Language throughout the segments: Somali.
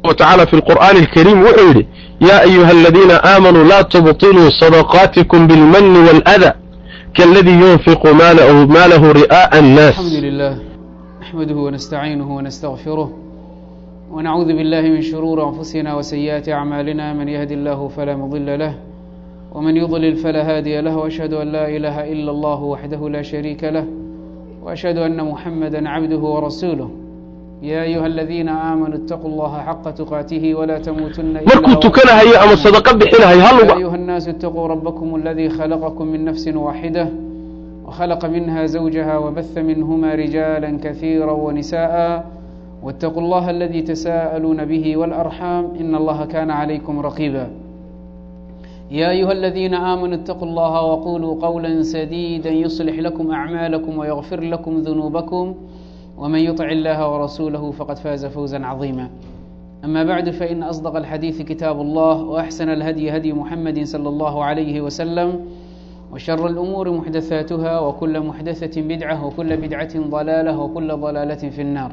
وتعالى في القرآن الكريم وحيد يا أيها الذين آمنوا لا تبطلوا صدقاتكم بالمن والأذى كالذي ينفق ماله, ماله رئاء الناس الحمد لله نحمده ونستعينه ونستغفره ونعوذ بالله من شرور أنفسنا وسيئات أعمالنا من يهد الله فلا مضل له ومن يضلل فلا هادي له وأشهد أن لا إله إلا الله وحده لا شريك له وأشهد أن محمدا عبده ورسوله يا أيها الذين آمنوا اتقوا الله حق تقاته ولا تموتن إلا markuu tukanahayo ama sadaqo bixinahayo يا haluga أيها الناس اتقوا ربكم الذي خلقكم من نفس واحدة وخلق منها زوجها وبث منهما رجالا كثيرا ونساء واتقوا الله الذي تساءلون به والأرحام إن الله كان عليكم رقيبا يا أيها الذين آمنوا اتقوا الله وقولوا قولا سديدا يصلح لكم أعمالكم ويغفر لكم ذنوبكم ومن يطع الله ورسوله فقد فاز فوزا عظيما أما بعد فإن أصدق الحديث كتاب الله وأحسن الهدي هدي محمد صلى الله عليه وسلم وشر الأمور محدثاتها وكل محدثة بدعة وكل بدعة ضلالة وكل ضلالة في النار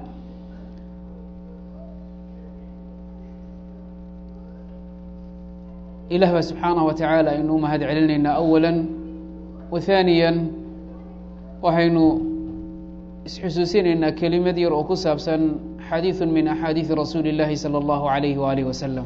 إله baa سubحaanaه وataعaalى aynu umahad celinaynaa أولا وثaaniيا waxaynu isxusuusinaynaa kelimad yar oo ku saabsan xadiiث min أxaadiiثi rasuuli الlahi salى الlahu عalayه وalih waslم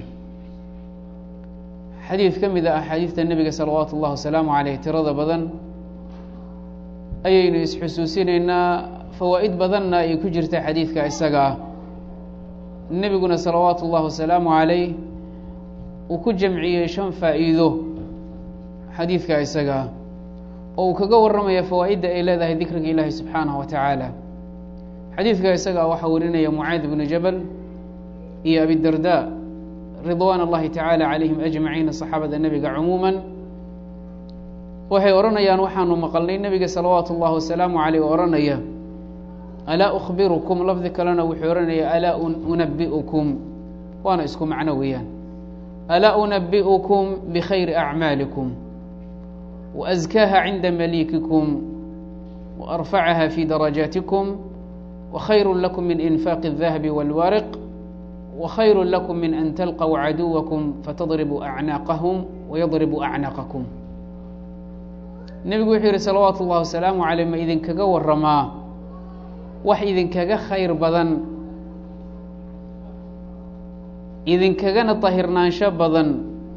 xadiid ka mid a axaadiidta nebiga salawaatu اllah wasalaamu عaleyh tirada badan ayaynu isxusuusinaynaa fawaa'id badanna ay ku jirta xadiidka isaga ah nebiguna salawaatu اllah wasalaamu عaleyh uu ku jamciyey shan faa'iido xadiidka isaga ah oo uu kaga warramaya fawaa'idda ay leedahay dikriga ilaahi subxaanaه wa tacaala xadiidka isaga ah waxaa warinaya mucaad bnu jabal iyo abidarda ridwaan اllahi tacaala calayhim ajmaciin saxaabada nebiga cumuuma waxay odhanayaan waxaanu maqalnay nebiga salawaatu اllahi wasalaamu caleyh oo odhanaya alaa ukhbirukum lafdi kalena wuxuu odhanaya alaa unabi'ukum waana isku macno weeyaan alaa unabi'ukum bikhayri acmaalikum waأskaaha cinda maliikikum waarfacaha fi darajaatikum wakhayru lakum min infaaqi الdahabi wاlwariq وخyر لكم من أن تلقوا عدوكم فتضربوا أعناaqهم ويضربوا أعناaqكم nebigu wuxuu yihi salawaaت الlahi وaسلaamu عalيه ma idinkaga waramaa wax idinkaga khayr badan idinkagana طahirnaansho badan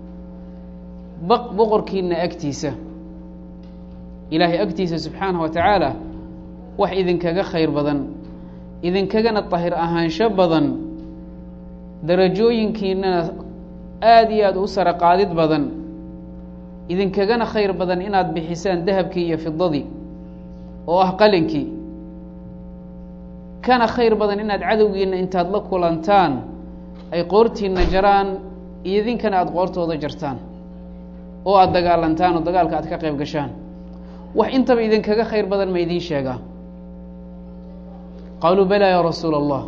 boqorkiina agtiisa ilaahay agtiisa subxaanaه wa taعaalى wax idinkaga khayr badan idinkagana طahir ahaansho badan darajooyinkiinana aada iyo aada u sara qaadid badan idinkagana khayr badan inaad bixisaan dahabkii iyo fidadii oo ah qalinkii kana khayr badan inaad cadowgiina intaad la kulantaan ay qoortiina jaraan idinkana aada qoortooda jartaan oo aada dagaalantaan oo dagaalka aad ka qayb gashaan wax intaba idinkaga khayr badan ma idiin sheegaa qaaluu balaa yaa rasuula allah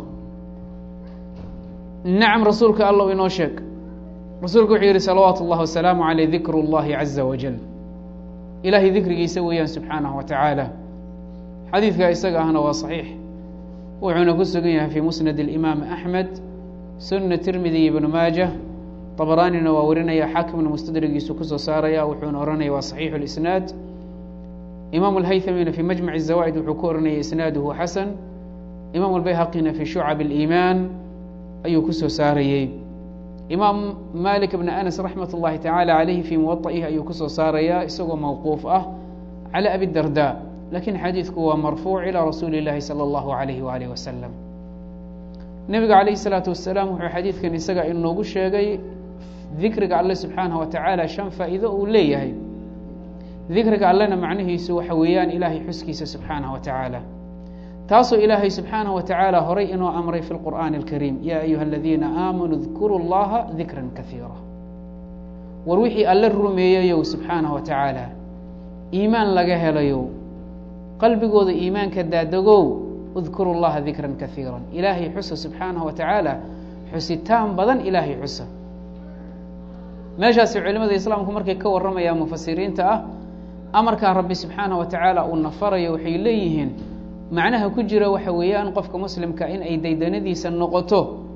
nacam rasuulka allow inoo sheeg rasuulku wuxuu yihi salawaatu اllahi wasalaamu aleyh dikru اllahi caza wajal ilaahay dikrigiisa weeyaan subxaanaه wa tacaala xadiidka isaga ahna waa صaxiix wuxuuna ku sugan yahay fii musnad اlimaam axmed suna tirmidi ibnu maaja طabaraanina waa warinaya xaakimna mustadrigiisu kusoo saaraya wuxuuna ohanaya waa صaxiixu اlisnaad imaam اlhaythamina fii majmac الzawaa'id wuxuu ku ohanaya isnaaduhu xasan imaam اlbayhaqina fii shucab اliimaan ayuu ku soo saarayey imaam malik bn anas raxmat اllahi tacaala calayhi fii muwaطa'ihi ayuu kusoo saarayaa isagoo mawquuf ah cala abi darda lakin xadiidku waa marfuuc ilaa rasuuli اllahi salى اllahu alayhi waalih wasalam nebiga calayh الsalaatu wasalaam wuxuu xadiidkan isaga inoogu sheegay dikriga alle subxaanaه wa tacaala shan faa'iido uu leeyahay dikriga allena macnihiisu waxa weeyaan ilaahay xuskiisa subxaanaه wa tacaala taasoo ilaahay subxaanaه wa tacaala horay inoo amray fi lqur'aani اlkariim yaa ayuha aladiina aamanuu dkuruu اllaha dikra kaiira war wixii alle rumeeyayow subxaanaه wa tacaala iimaan laga helayow qalbigooda iimaanka daadagow udkuru llaha dikra kaiira ilaahay xusa subxaanaه wa tacaala xusitaan badan ilaahay xusa meeshaasi culimada islaamku markay ka warramayaan mufasiriinta ah amarkaa rabbi subxaanaه wa tacaala uu nafarayo waxay leeyihiin macnaha ku jira waxa weeyaan qofka muslimka in ay daydanadiisa noqoto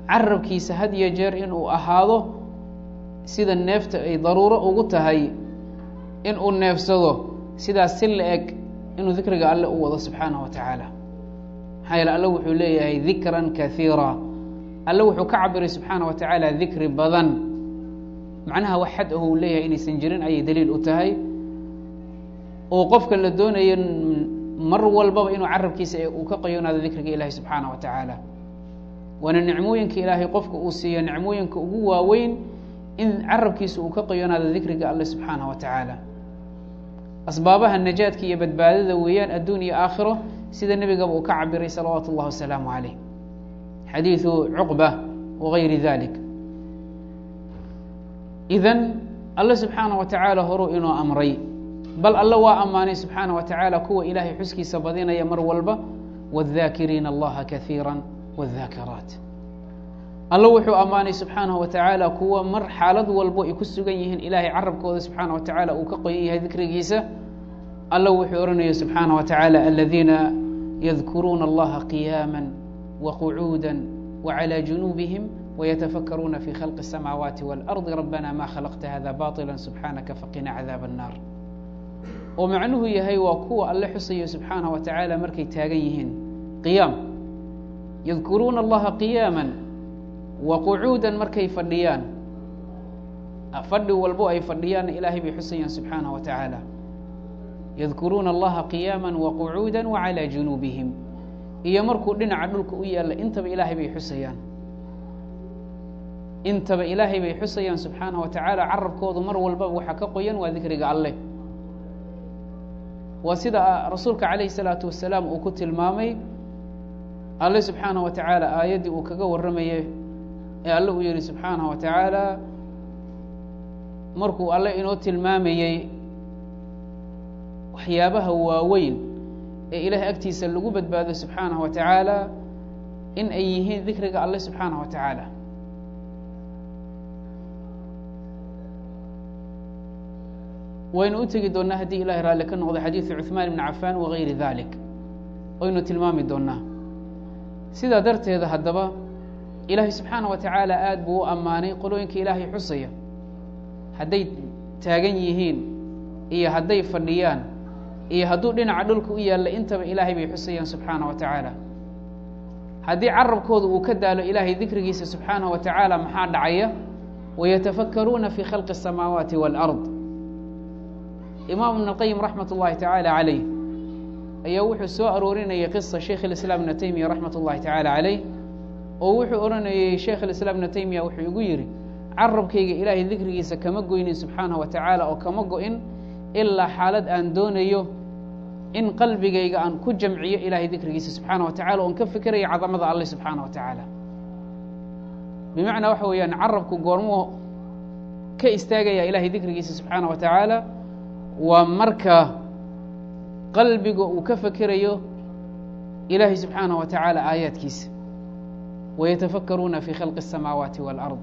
carabkiisa had iyo jeer inuu ahaado sida neefta ay daruuro ugu tahay inuu neefsado sidaas si la eg inuu dikriga alle u wado subxaanaه wa tacaala maxaa yeele alle wuxuu leeyahay dikra kaiira alle wuxuu ka cabiray subxaanaه wa tacaala dikri badan macnaha wax xad aho uu leeyahay inaysan jirin ayay daliil u tahay oo qofka la doonayo mar walbaba inuu carabkiisa uu ka qayoonaado dikriga ilahi subxaanaه wa tacaala waana nicmooyinka ilaahay qofka uu siiyo nicmooyinka ugu waaweyn in carabkiisa uu ka qayoonaado dikriga alle subxaanaه wa tacaala asbaabaha najaadka iyo badbaadada weeyaan adduun iyo aakhiro sida nebigaba uu ka cabiray salawaatu اllahi wasalaamu calayh xadiidu cuqba wagayri dalik idan alle subxaanaه wa tacaala horuu inoo amray bal alle waa ammaanay subxaanaه wa tacaala kuwa ilaahay xuskiisa badinaya mar walba wاdhaakiriina allaha kaiira wاdhaakiraat alle wuxuu ammaanay subxaanaه wa tacaala kuwa mar xaalad walbo ay ku sugan yihiin ilaahay carabkooda subxaanaه wa tacaala uu ka qoyan yahay dikrigiisa alle wuxuu ohanaya subxaanaه wa tacaala aladiina yadkuruuna allaha qiyaama waqcuuda wclى junuubihim wytafakruuna fi khalqi الsamaawaati wاlardi rabbana ma khalaqta hada baطila subxaanaka faqina cadaab الnar oo macnuhu yahay waa kuwa alle xusayo subxaanaه wa tacaala markay taagan yihiin qiyaam yadkuruuna allaha qiyaama waqcuuda markay fadhiyaan fadhi walbo ay fadhiyaanna ilaahay bay xusayaan subxaanaه wa tacaala yadkuruuna allaha qiyaama waqcuuda wclى junuubihim iyo markuu dhinaca dhulka u yaalla intaba ilaahay bay xusayaan intaba ilaahay bay xusayaan subxaanaه wa tacaala carabkoodu mar walbaba waxaa ka qoyan waa dikriga alleh waa sida rasuulka calayhi الsalaatu wasalaam uu ku tilmaamay alle subxaanaه wa tacaala aayaddii uu kaga warramayay ee alle uu yihi subxaanaه wa tacaala markuu alle inoo tilmaamayey waxyaabaha waaweyn ee ilaahay agtiisa lagu badbaado subxaanaه wa tacaala in ay yihiin dikriga alle subxaanaه wa tacaala waynu u tegi doonaa haddii ilahay raalli ka noqdo xadiidu cuثmaan ibn cafan wagayri dalik waynu tilmaami doonaa sidaa darteeda haddaba ilaahay subxaanaه wa tacaala aad buu u ammaanay qolooyinka ilaahay xusaya hadday taagan yihiin iyo hadday fadhiyaan iyo hadduu dhinaca dhulka u yaalla intaba ilaahay bay xusayaan subxaanaه wa tacaala haddii carabkooda uu ka daalo ilaahay dikrigiisa subxaanaه wa tacaala maxaa dhacaya wayatafakaruuna fi khalqi الsamaawaati wاlأrض imaam ibn اlqayim raxmat اllahi tacaala calayh ayaa wuxuu soo aroorinayay qisa sheikh اlislaam ibna taymiya raxmat اllahi tacaala calayh oo wuxuu odhanayey sheikh اlislaam ibna taymiya wuxuu igu yidhi carabkayga ilaahay dikrigiisa kama goynin subxaanaه wa tacaala oo kama go-in ilaa xaalad aan doonayo in qalbigayga aan ku jamciyo ilaahay dikrigiisa subxaana wa tacala oon ka fikerayo cadamada alle subxaana wa tacaala bimacnaa waxa weeyaan carabku goormuu ka istaagaya ilahay dikrigiisa subxaana wa tacaala waa marka qalbiga uu ka fekerayo ilaahay subxaanaه wa tacaala aayaadkiisa wayatafakaruuna fi khalqi الsamaawaati wاlأrض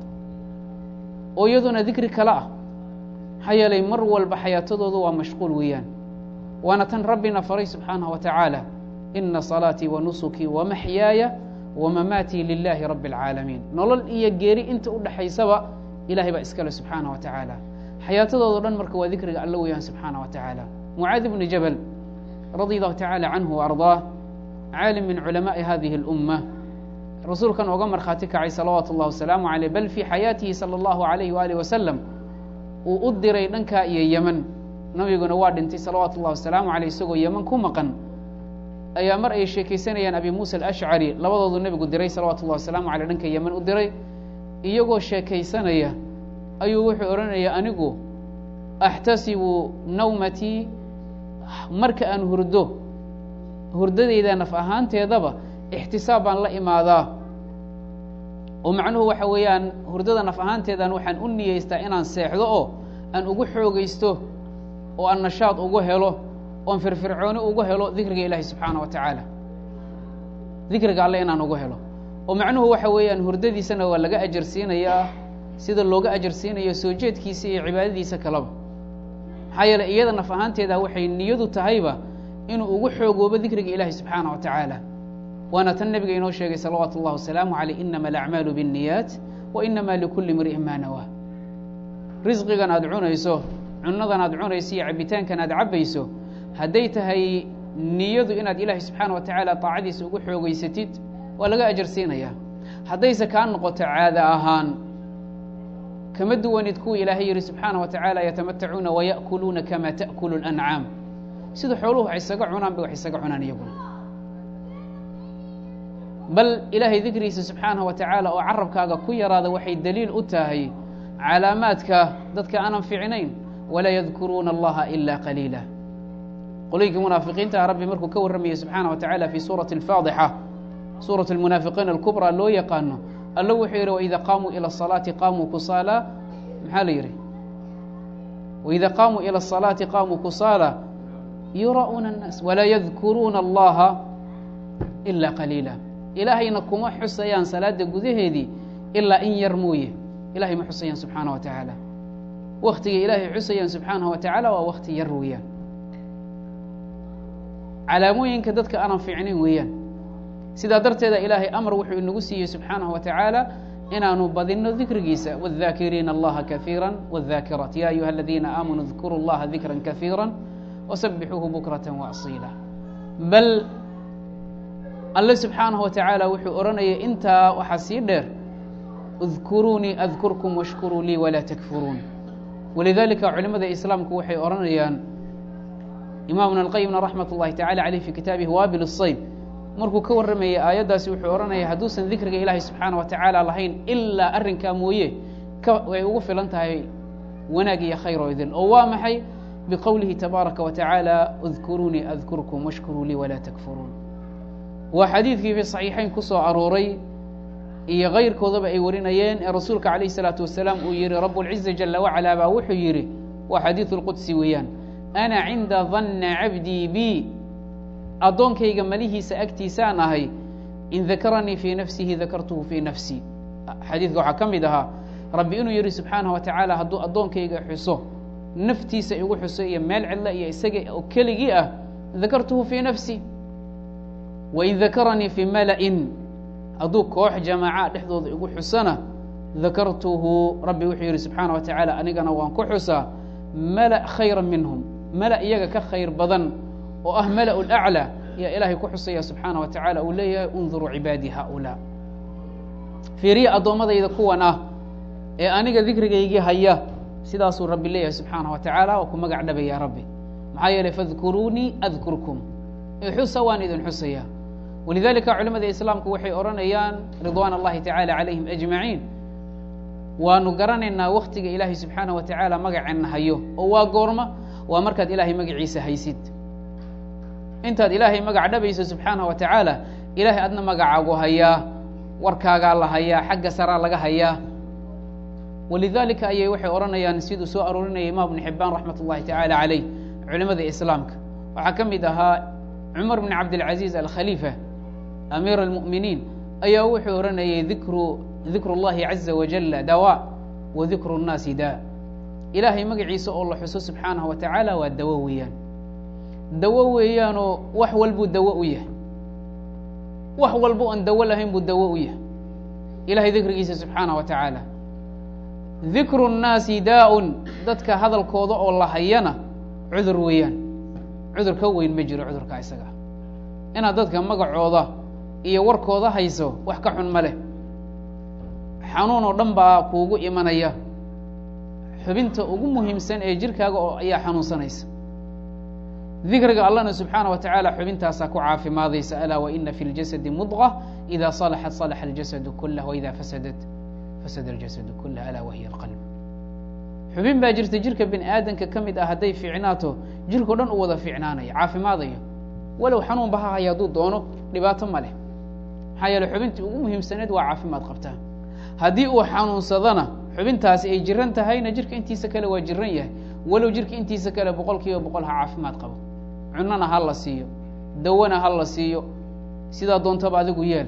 oo iyaduna dikri kale ah maxaa yeelay mar walba xayaatadooda waa mashquul weeyaan waana tan rabbina faray subxaanaه wa tacaala ina salaatii wa nusukii wamaxyaaya wamamaatii lilahi rabi اlcaalamiin nolol iyo geeri inta u dhaxaysaba ilahay baa iskale subxaanaه wa tacaala xayaatadoodo dhan marka waa dikriga alla weeyaan subxaanaه wa tacaala mucaadi bni jabal radi allahu tacaala canhu وarضaah caalim min culamaaءi hadihi اlأumma rasuulkan oga markhaati kacay salawaatu اllah wasalaamu aleyh bal fii xayaatihi salى اllahu alayh waalih wasalam uu u diray dhankaa iyo yeman nabiguna waa dhintay salawaatu اllah wasalaamu aleyh isagoo yeman ku maqan ayaa mar ay sheekaysanayaan abi muusa alashcari labadoodu nebigu diray salawatu اllah wasalaamu aleyh dhanka yeman u diray iyagoo sheekaysanaya ayuu wuxuu odhanaya anigu axtasibu nawmatii marka aan hurdo hurdadayda naf ahaanteedaba ixtisaab baan la imaadaa oo macnuhu waxa weeyaan hurdada naf ahaanteedan waxaan u niyeystaa inaan seexdo oo aan ugu xoogaysto oo aan nashaad ugu helo oon firfircooni ugu helo dikriga ilaahi subxaana wa tacaala dikriga alle inaan ugu helo oo macnuhu waxa weeyaan hurdadiisana waa laga ajar siinayaa sida looga ajar siinayo soo jeedkiisa iyo cibaadadiisa kaleba maxaa yeeley iyada naf ahaanteeda waxay niyadu tahayba inuu ugu xoogoobo dikriga ilaahi subxaana wa tacaala waana tan nebiga inoo sheegay salawaatu اllah wasalaamu aleyh inama alacmaalu biالniyaat wa inama likuli imri'in ma nawaa risqigan aad cunayso cunadan aad cunayso iyo cabitaankan aad cabbayso hadday tahay niyadu inaad ilaahay subxaana wa tacaala taacadiisa ugu xoogeysatid waa laga ajarsiinaya haddayse kaa noqoto caado ahaan kama duwanid kuwa ilaahay yihi subxaana wa tacaala yatamatacuuna waya'kuluuna kama ta'kulu اlancaam sida xooluhu wax isaga cunaan bay wax isaga cunaan iyaguna bal ilaahay dikrigiisa subxaanaه wa tacaala oo carabkaaga ku yaraada waxay daliil u tahay calaamaadka dadka aanan fiicnayn walaa yadkuruuna allaha ila qaliila qolooyinkii munaafiqiinta rabbi markuu ka warramayay subxaana wa tacaala fi suurati اlfaadixa suuraة اlmunaafiqiin alkubraa loo yaqaano allo wuxuu yidhi waida qaamuu ilى الصalaati qaamuu kusaala maxaa la yidhi waida qaamuu ilى الصalaati qaamuu kusaala yura'uuna الnaas walaa yadkuruuna allaha ila qaliila ilaahayna kuma xusayaan salaada gudaheedii ilaa in yar mooye ilahay ma xusayaan subxaana wa tacaala waktiga ilaahay xusayaan subxaanaه wa tacaala waa wakti yar weeyaan calaamooyinka dadka aanan fiicnayn weeyaan sidaa darteeda ilaahay amar wuxuu inagu siiyey subxaanaه wa tacaala inaanu badinno dikrigiisa wاdhaakiriina allaha kaثiirا wاdhaakiraat ya ayuha aladiina aamanuu اdkuruu اllaha dikra kaثiirا wsabixuuhu bukraة waasiila bal alle subxaanaه wa tacaala wuxuu odhanayay intaa waxaa sii dheer اdkuruunii adkurkum washkuruu lii walaa takfuruun walidalika culimada islaamku waxay odhanayaan imaamuna اlqayimna raxmat اllahi tacala caleyh fi kitaabihi waabil الsayb markuu ka warramayay aayaddaasi wuxuu odhanaya hadduusan dikriga ilaahay subxaana wa tacaala lahayn ilaa arrinkaa mooye way ugu filan tahay wanaag iyo khayr oo idin oo waa maxay biqowlihi tabaaraka wa tacaala اdkuruunii adkurkum washkuruu lii walaa takfuruun waa xadiidkii fi صaxiixayn ku soo arooray iyo kayrkoodaba ay warinayeen ee rasuulka calayh الsalaatu wasalaam uu yihi rab اlciza jala wacalaa baa wuxuu yidhi waa xadiiثu اlqudsi weeyaan ana cinda danna cabdii bi addoonkayga malihiisa agtiisaan ahay in dakaranii fii nafsihi dakartuhu fii nafsii xadiidka waxaa ka mid ahaa rabbi inuu yihi subxaanaه wa tacaala hadduu addoonkayga xuso naftiisa igu xuso iyo meel cidla iyo isaga oo keligii ah dakartuhu fii nafsi wain dakaranii fii mala'in hadduu koox jamaaca dhexdooda igu xusana dakartuhu rabbi wuxuu yihi subxaana wa tacaala anigana waan ku xusaa mala khayra minhum mala iyaga ka khayr badan oo ah mala laclى yaa ilaahay ku xusaya subxaana wa tacaala uu leeyahay unduruu cibaadii haulaa fiiriya addoommadayda kuwan ah ee aniga dikrigaygii haya sidaasuu rabbi leeyahay subxaana wa tacaala waa ku magac dhabaya rabbi maxaa yeelay fadkuruunii adkurkum xusa waan idin xusaya walidalika culimada islaamku waxay odhanayaan ridwaan اllahi tacala calayhim ajmaciin waanu garanaynaa waktiga ilaahay subxaana wa tacaala magaceenna hayo oo waa goorma waa markaad ilaahay magaciisa haysid intaad ilaahay magac dhabayso subxaanaه wa tacaala ilahay adna magacaagu hayaa warkaagaa la hayaa xagga saraa laga hayaa walidalika ayay waxay odhanayaan siduu soo aroorinaya imaam bn xibaan raxmat اllahi tacaala calayh culimada islaamka waxaa ka mid ahaa cumar bn cabdilcaziiz alkhaliifa amiir اlmu'miniin ayaa wuxuu odhanayay dikru dikru اllahi caza wajala dawa wa dikru الnaasi da ilaahay magaciisa oo la xuso subxaanaه wa tacaala waa dawo weeyaan dawo weeyaanoo wax walbuu dawo u yahay wax walba oon dawo lahayn buu dawo u yahay ilahay dikrigiisa subxaanaه wa tacaala dikru الnaasi daa-un dadka hadalkooda oo la hayana cudur weeyaan cudur ka weyn ma jiro cudurka isaga inaad dadka magacooda iyo warkooda hayso wax ka xun ma leh xanuun oo dhan baa kuugu imanaya xubinta ugu muhiimsan ee jirkaaga oo ayaa xanuunsanaysa dikriga allahna subxaana wa tacaala xubintaasaa ku caafimaadaysa alaa waina fi اljasadi mudqa ida salaxat salaxa اljasadu kulah waida fasadat fasada اljasadu kulah alaa wahiya اlqalb xubin baa jirta jirka bini aadamka ka mid ah hadday fiicnaato jirkao dhan u wada fiicnaanaya caafimaadayo walow xanuunba ha haya hadduu doono dhibaato ma leh maxaa yeele xubintii ugu muhiimsaneed waa caafimaad qabtaa haddii uu xanuunsadana xubintaasi ay jiran tahayna jirka intiisa kale waa jiran yahay walow jirka intiisa kale boqol kiiba boqol ha caafimaad qabo cunona ha la siiyo dawona ha la siiyo sidaa doontaba adigu yeel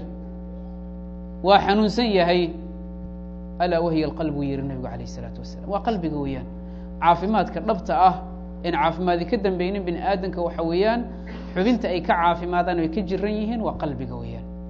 waa xanuunsan yahay alaa wahiya alqalb uu yihi nabigu alayh isalaatu wasalam waa qalbiga weeyaan caafimaadka dhabta ah in caafimaadi ka dambeynin bini aadamka waxa weeyaan xubinta ay ka caafimaadaan ay ka jiran yihiin waa qalbiga weeyaan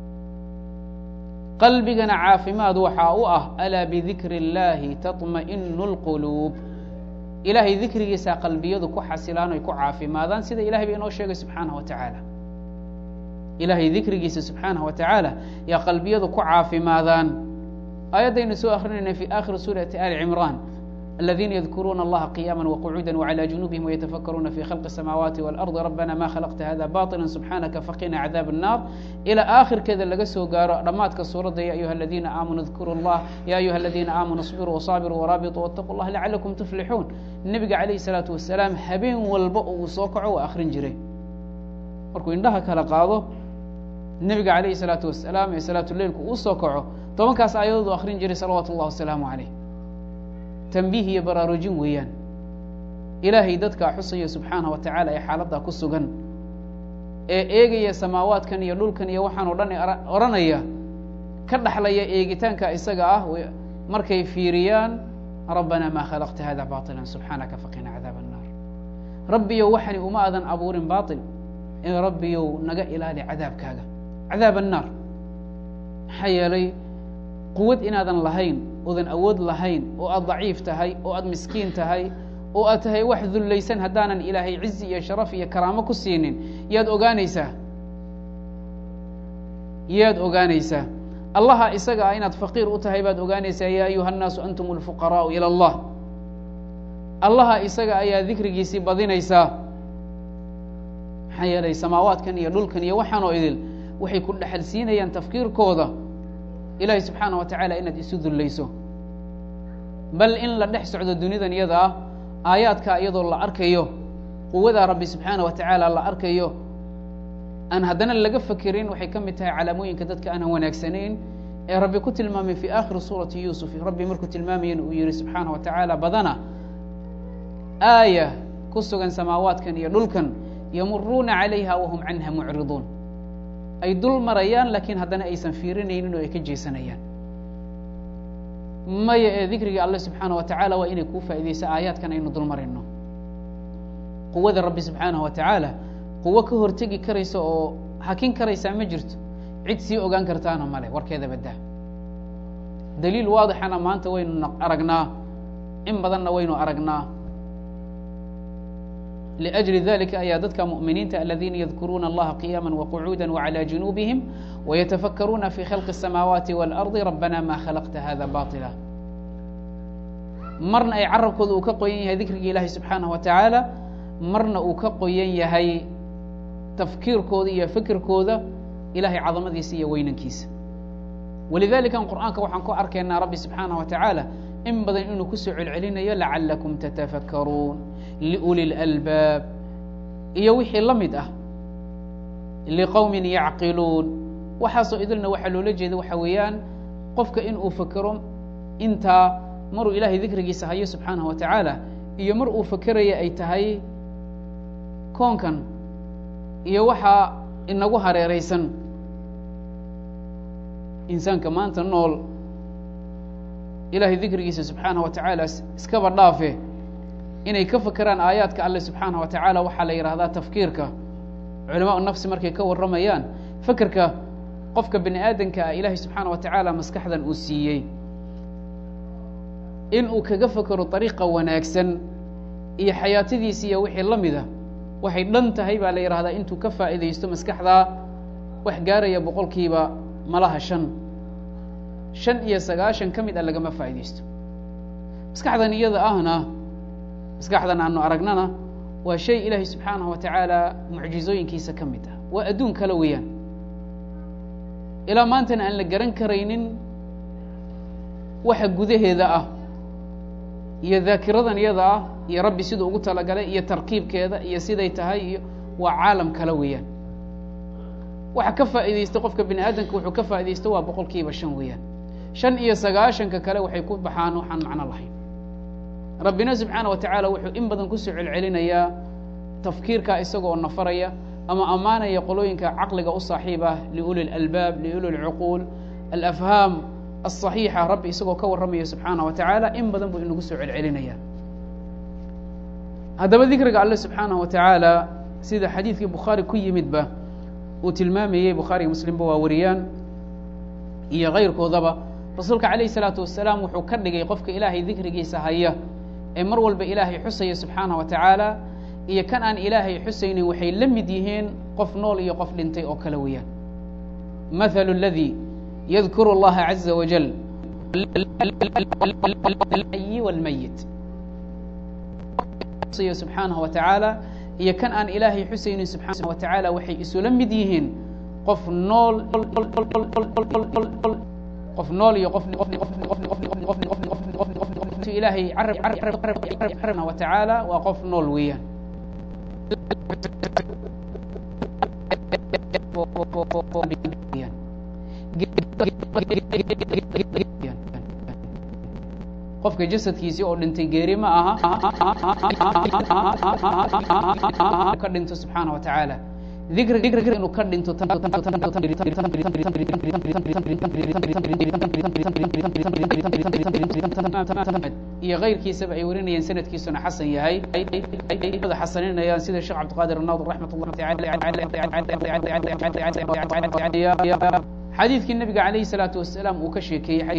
qalbigana caafimaad waxaa u ah alaa bidikri اllaahi taطma'inu اlquluub ilaahay dikrigiisaa qalbiyadu ku xasilaan oy ku caafimaadaan sida ilahay ba inoo sheegay subxaanah wa tacaala ilaahay dikrigiisa subxaanah wa tacaala yaa qalbiyadu ku caafimaadaan aayaddaynu soo akrinayna fi aakhiri suurati ali cimraan الذين يذكرون الله قياما وقعودا وعلى جنوبهم ويتفكرون في خلق السماوات والأرض ربنا ما خلقت هذا باطلا سبحانك فقنا عذاب النار إلى آخر كذا laga soo gaaro dhamaadka suuradda يا أيها الذين آمنوا اذكروا الله يا أيها الذين آمنوا اصبروا وصابروا ورابطوا واتقوا الله لعلكم تفلحون النبga عليه الصلاaةu وaسلاaم habeen walba uu soo kaco waa akrin jiray markuu indhaha kala qaado nebiga عalayه الصلاaةu وaسلاaم ee salaatu leilku uu soo kaco tobankaas aayadood u akrin jiray salawaatu الlah وaسلaaم عalيه tanbiih iyo baraarujin weeyaan ilaahay dadkaa xusaya subxaanah wa tacaala ee xaaladdaa ku sugan ee eegaya samaawaadkan iyo dhulkan iyo waxaan oo dhan odhanaya ka dhaxlaya eegitaanka isaga ah markay fiiriyaan rabbanaa maa khalaqta hada baطila subxaanaka faqina cadaab الnaar rabbiyow waxani uma adan abuurin baطil ee rabbiyow naga ilaali cadaabkaaga cadaab الnaar maxaa yeelay quwad inaadan lahayn oodan awood lahayn oo aad daciif tahay oo aad miskiin tahay oo aad tahay wax dullaysan haddaanan ilaahay cizi iyo sharaf iyo karaamo ku siinin yaad ogaanaysaa yaad ogaanaysaa allaha isaga ah inaad faqiir u tahay baad ogaanaysaa yaa ayuha الnaasu antum اlfuqaraau ilى اllah allaha isaga ayaa dikrigiisii badinaysaa maxaa yeelay samaawaadkan iyo dhulkan iyo waxaanoo idil waxay ku dhexal siinayaan tafkiirkooda ilahi subxaana wa tacaala inaad isu dullayso bal in la dhex socdo dunidan iyada ah aayaadkaa iyadoo la arkayo quwadaa rabbi subxaana wa tacaala la arkayo aan haddana laga fekerin waxay ka mid tahay calaamooyinka dadka aanan wanaagsanayn ee rabbi ku tilmaamay fi aakhiri suurati yuusuf rabbi markuu tilmaamayana uu yihi subxaana wa tacaala badana aaya ku sugan samaawaadkan iyo dhulkan yamuruuna calayha wahum canha mucriduun ay dul marayaan laakiin haddana aysan fiirinaynin oo ay ka jeesanayaan maya ee dikriga alle subxaana wa tacaala waa inay kuu faaideyso aayaadkan aynu dul marayno quwada rabbi subxaanaه wa tacaala quwo ka hortegi karaysa oo hakin karaysaa ma jirto cid sii ogaan kartaana male warkeeda badda daliil waadixana maanta waynu aragnaa in badanna waynu aragnaa لأجل ذلika ayaa dadka مؤminiinta الذيna يذkuruuna الlaha قiyاmا وقعuuدا وعlى جuنوبهم ويتفkruuna في khلق السماawaaتi والأرض رbna ma khلqta hذا baطلا marna ay carabkooda uu ka qoyan yahay dikrigi ilahi subحaanaه wa taعaalى marna uu ka qoyan yahay tafkiirkooda iyo fikirkooda ilahay cadamadiisa iyo weynankiisa walidalika qur'aanka waxaan ku arkaynaa rabbi subxaanaه wa taعaalى in badan inuu kusoo celcelinayo lacalakum tatafakaruun liuli اlalbaab iyo wixii la mid ah liqowmin yacqiluun waxaasoo idilna waxaa loola jeeda waxa weeyaan qofka in uu fekero intaa maruu ilahay dikrigiisa hayo subxaanaه wa tacaala iyo mar uu fekeraya ay tahay koonkan iyo waxaa inagu hareeraysan insaanka maanta nool ilahay dikrigiisa subxaanaه wa tacaala iskaba dhaafe inay ka fekeraan aayaadka alle subxaanaه wa tacaala waxaa la yidhahdaa tafkiirka culamaء nafsi markay ka warramayaan fekerka qofka bini aadanka ah ilahay subxaanaه wa tacaala maskaxdan uu siiyey in uu kaga fekero طariiqa wanaagsan iyo xayaatadiisi iyo wixii la mida waxay dhan tahay baa la yidhahdaa intuu ka faa'iidaysto maskaxdaa wax gaaraya boqolkiiba malaha shan shan iyo sagaashan ka mid a lagama faa'iidaysto maskaxdan iyada ahna maskaxdan aanu aragnana waa shay ilaahay subxaanaه wa tacaala mucjizooyinkiisa ka mid ah waa adduun kale weeyaan ilaa maantana aan la garan karaynin waxa gudaheeda ah iyo daakiradan iyada ah iyo rabbi siduu ugu talagalay iyo tarkiibkeeda iyo siday tahay iyo waa caalam kale weeyaan waxa ka faa'iidaysta qofka bini aadamka wuxuu ka faa'iidaysto waa boqol kiiba shan weeyaan shan iyo sagaashanka kale waxay ku baxaan waxaan macno lahayn rabbina subxaana wa tacaala wuxuu in badan kusoo celcelinayaa tafkiirka isaga oo nafaraya ama ammaanaya qolooyinka caqliga u saaxiib ah liuli اlalbaab liuli اlcuquul alafhaam aلصaxiixa rabbi isagoo ka warramaya subxaana wa tacaala in badan buu inagu soo celcelinaya haddaba dikriga alle subxaanaه wa tacaala sida xadiidkii bukhaari ku yimidba uu tilmaamayey bukhaariga muslimba waa wariyaan iyo kayrkoodaba rasuulka calayhi salaatu wasalaam wuxuu ka dhigay qofka ilaahay dikrigiisa haya ee mar walba ilaahay xusaya subxaanah wa tacaala iyo kan aan ilaahay xusaynin waxay la mid yihiin qof nool iyo qof dhintay oo kale weeyaan mathalu اladii yadkuru اllaha caza wajal yi wاlmayit subxaanaه wa tacaala iyo kan aan ilaahay xusaynin subxaanaه wa tacaala waxay isula mid yihiin qof nool qof nool iyo qof ilaahay wa tacaala waa qof nool weeyaan qofka jasadkiisii oo dhintay geeri ma aha ka dhinto subxaana wa tacaala dikri inuu ka dhinto iyo kayrkiisaba ay warinayaan sanadkiisuna xasan yahay xasaninayaan sida sheekh cabdiqaadir anaadir raxmat xadiidkii nabiga calayhi salaatu wasalaam uu ka sheekeeyey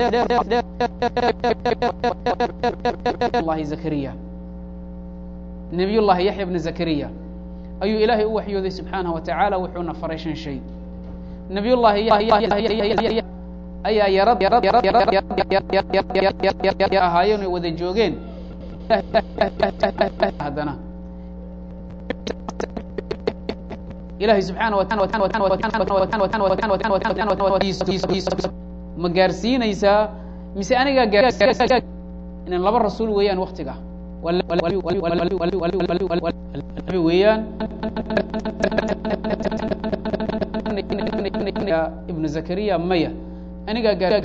llahi zakariya nabiy llahi yaxya bna zakariya ayuu ilaahay u waxyooday subxaanaه wa tacaala wuxuuna faray shan shay nabiy llahi ayaa yarad ahaayeen oy wada joogeen haddana ilahay subxaana ma gaarsiinaysaa mise anigaa inan laba rasuul weeyaan waktiga weeyaan ibnu zakariya maya anigaa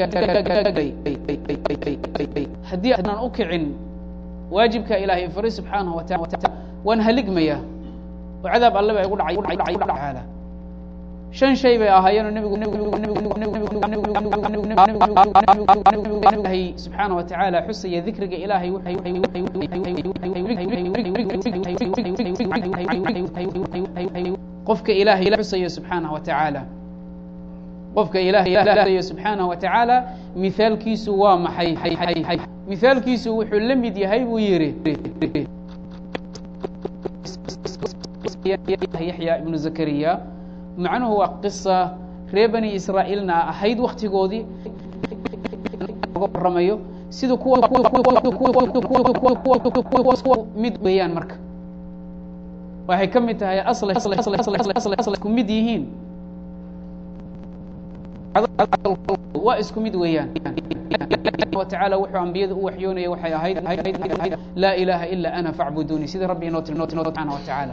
haddii aanan u kicin waajibka ilaahay faray subxaanaه wa taala waan haligmaya oo cadaab alle ba igu dhacay shan shay bay ahaayeenoo nbigu subxaana wa tacaala xusaya dikriga ilaahay qofka ilaahay xusaya subxaanaه wa tacaala qofka ilahay subxaanaه wa tacaala mihaalkiisu waa maxay mihaalkiisu wuxuu la mid yahay buu yihi yaxya ibnu zakariya macnuhu waa qisa reer bani israa'iilna ahayd waktigoodii waramayo sida mid weeyaan marka waxay ka mid tahay isku mid yihiin waa isku mid weeyaan watacaala wuxuu ambiyada u waxyoonaya waxay ahayd laa ilaaha ila ana facbuduni sida rabbi inoo tilmo subxaana wa tacaala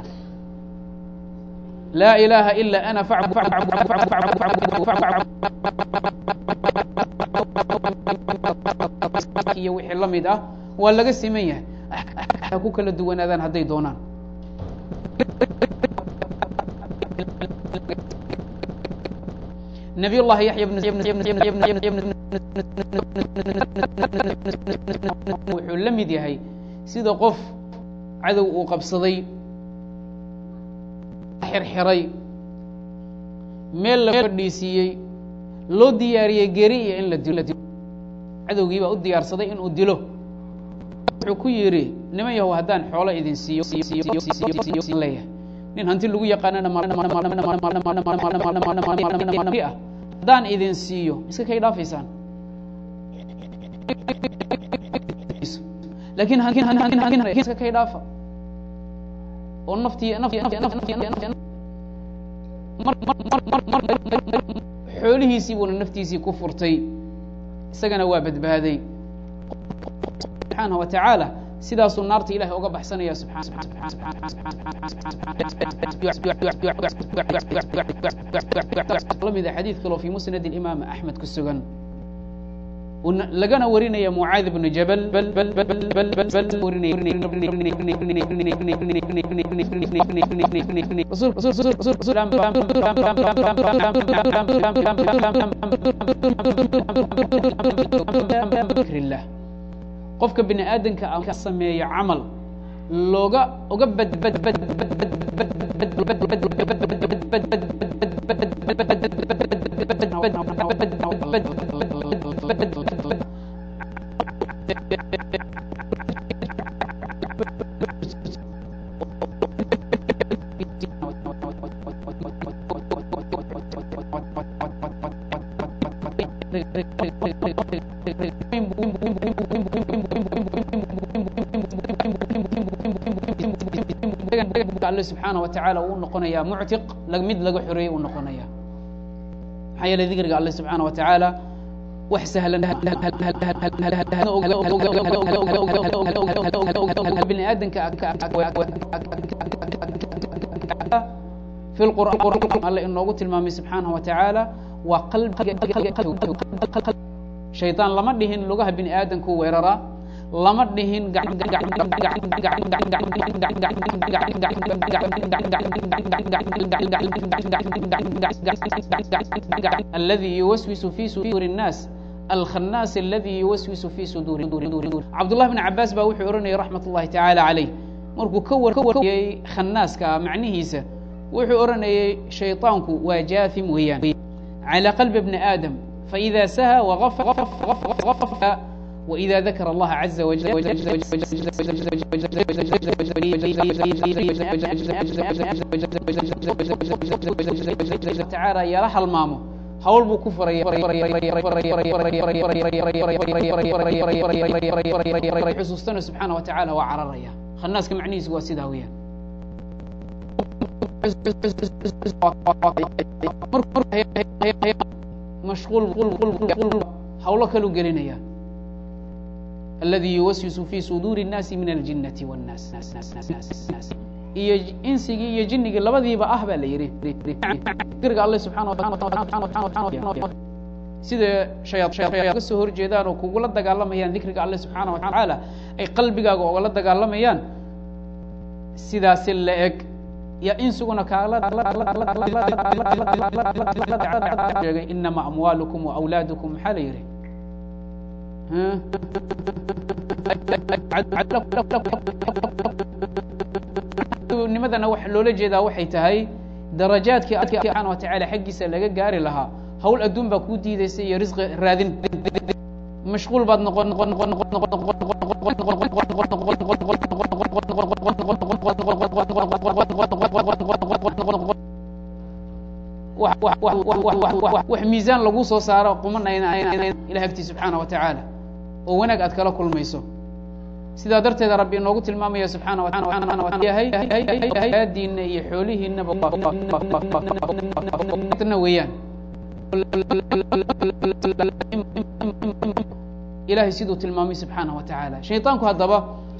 laa ilaaha ila ana iyo wixii la mid ah waa laga siman yahay ha ku kala duwanaadaan hadday doonaan nabiy llahi yaxya wuxuu la mid yahay sida qof cadow uu qabsaday xirxiray meel la fadhiisiiyey loo diyaariyey geri iyo in la dilo cadowgii baa u diyaarsaday inuu dilo wuxuu ku yidhi niman yahow haddaan xoolo idin siiyo leeyahay nin hanti lagu yaqaanana haddaan idin siiyo iska kay dhaafaysaan lakin iska kay dhaafa oo naftii xoolihiisii buuna naftiisii ku furtay isagana waa badbaaday subxaanaه wa tacaala sidaasuu naarta ilahay uga baxsanaya lamida xadiid kaloo fi musnad imaam axmed ku sugan lagana warinaya mucaad bnu jabal qofka bini aadamka a ka sameeyo camal looga uga alle subxaana wa tacaala uu noqonayaa muctiq mid laga xoreeyey uu noqonaya maxaa yeelay dikriga alle subxaana wa tacaala wax sahlan bini aadanka fi lqur'aan alle inoogu tilmaamay subxaanahu wa tacaala waa qalbiga shaydaan lama dhihin lugaha bini aadamku weeraraa lama dhihin aladi yuwaswisu fi suduuri الnaas alkhannaas aladi yuwaswisu fi suduuri cabdullah bn cabaas baa wuxuu ohanayay raxmat اllahi tacaala calayh markuu ka wariyey khannaaska macnihiisa wuxuu odhanayay shayطaanku waa jaathim weeyaan calى qalbi bni aadam faإida saha wغaf وإذا ذكر الله عز وجل تعالى yala halmaamo hawl buu ku xusuustana subxaana wa tacaala waa cararaya khanaaska macnihiisu waa sidaa weyaan mashquul hawlo kalu gelinaya aladi yuwaswisu fi suduuri الnaasi min aljinnati wاnnaas iyo insigii iyo jinnigii labadiiba ah baa la yihi dikriga alle subxana sida ka soo horjeedaan oo kugula dagaalamayaan dikriga alle subxaana wa tacaala ay qalbigaaga ogala dagaalamayaan sidaasi la eg ya insuguna kaalaheegay inama amwaalukum waawlaadukum maxaa la yihi nimadana wa loola jeedaa waxay tahay darajaadkii a subxaana wa tacaala xaggiisa laga gaari lahaa hawl adduun baa kuu diidaysa iyo risqi raadin mashquul baad noqon wax miisaan lagu soo saaro qumanayna ilah agtii subxaana wa tacaala oo wanaag aad kala kulmayso sidaa darteeda rabbi inoogu tilmaamaya subxaana wataadiina iyo xoolihiinaba weeyaan ilahay siduu tilmaamay subxaana wa tacaala shayطaanku haddaba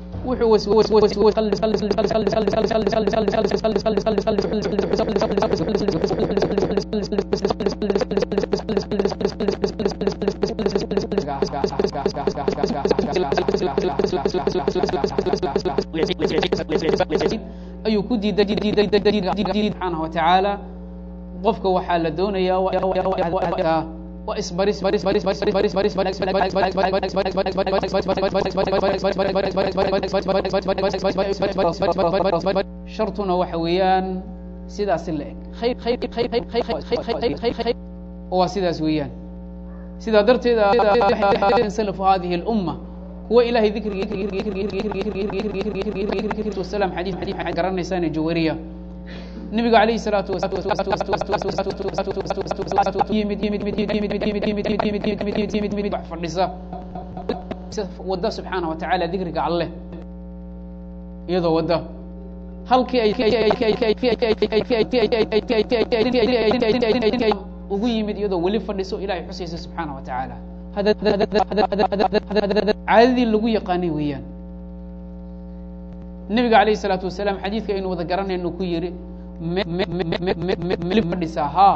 ayuu ku diiday subxaana wa tacaala qofka waxaa la doonayaa waa isbaris shartuna waxa weeyaan sidaasi la eg waa sidaas weeyaan sidaa darteed salafu hadihi اlumma kuwa ilahay dikrigwasalam xadii garanaysaane jawariya nabiga alayh الsalaatu fadhisa wada subxaana wa tacaala dikriga alleh iyadoo wada halkii ugu yimid iyadoo weli fadhiso ilahay xusaysa subxaana wa tacaala caadadii lagu yaqaanay weeyaan nebiga alayh الsalaatu wasalaam xadiidka aynu wada garanayno ku yihi fadhisaa ha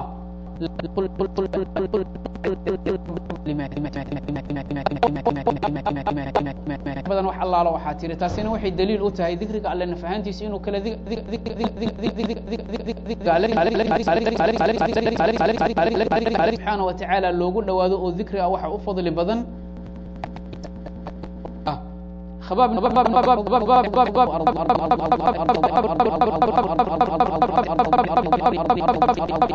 badan wax allaalo waxaa tiri taasina waxay daliil u tahay dikriga alle nafahaantiisa inuu kala subxaana wa tacaala loogu dhawaado oo dikri ah waxa u fadli badan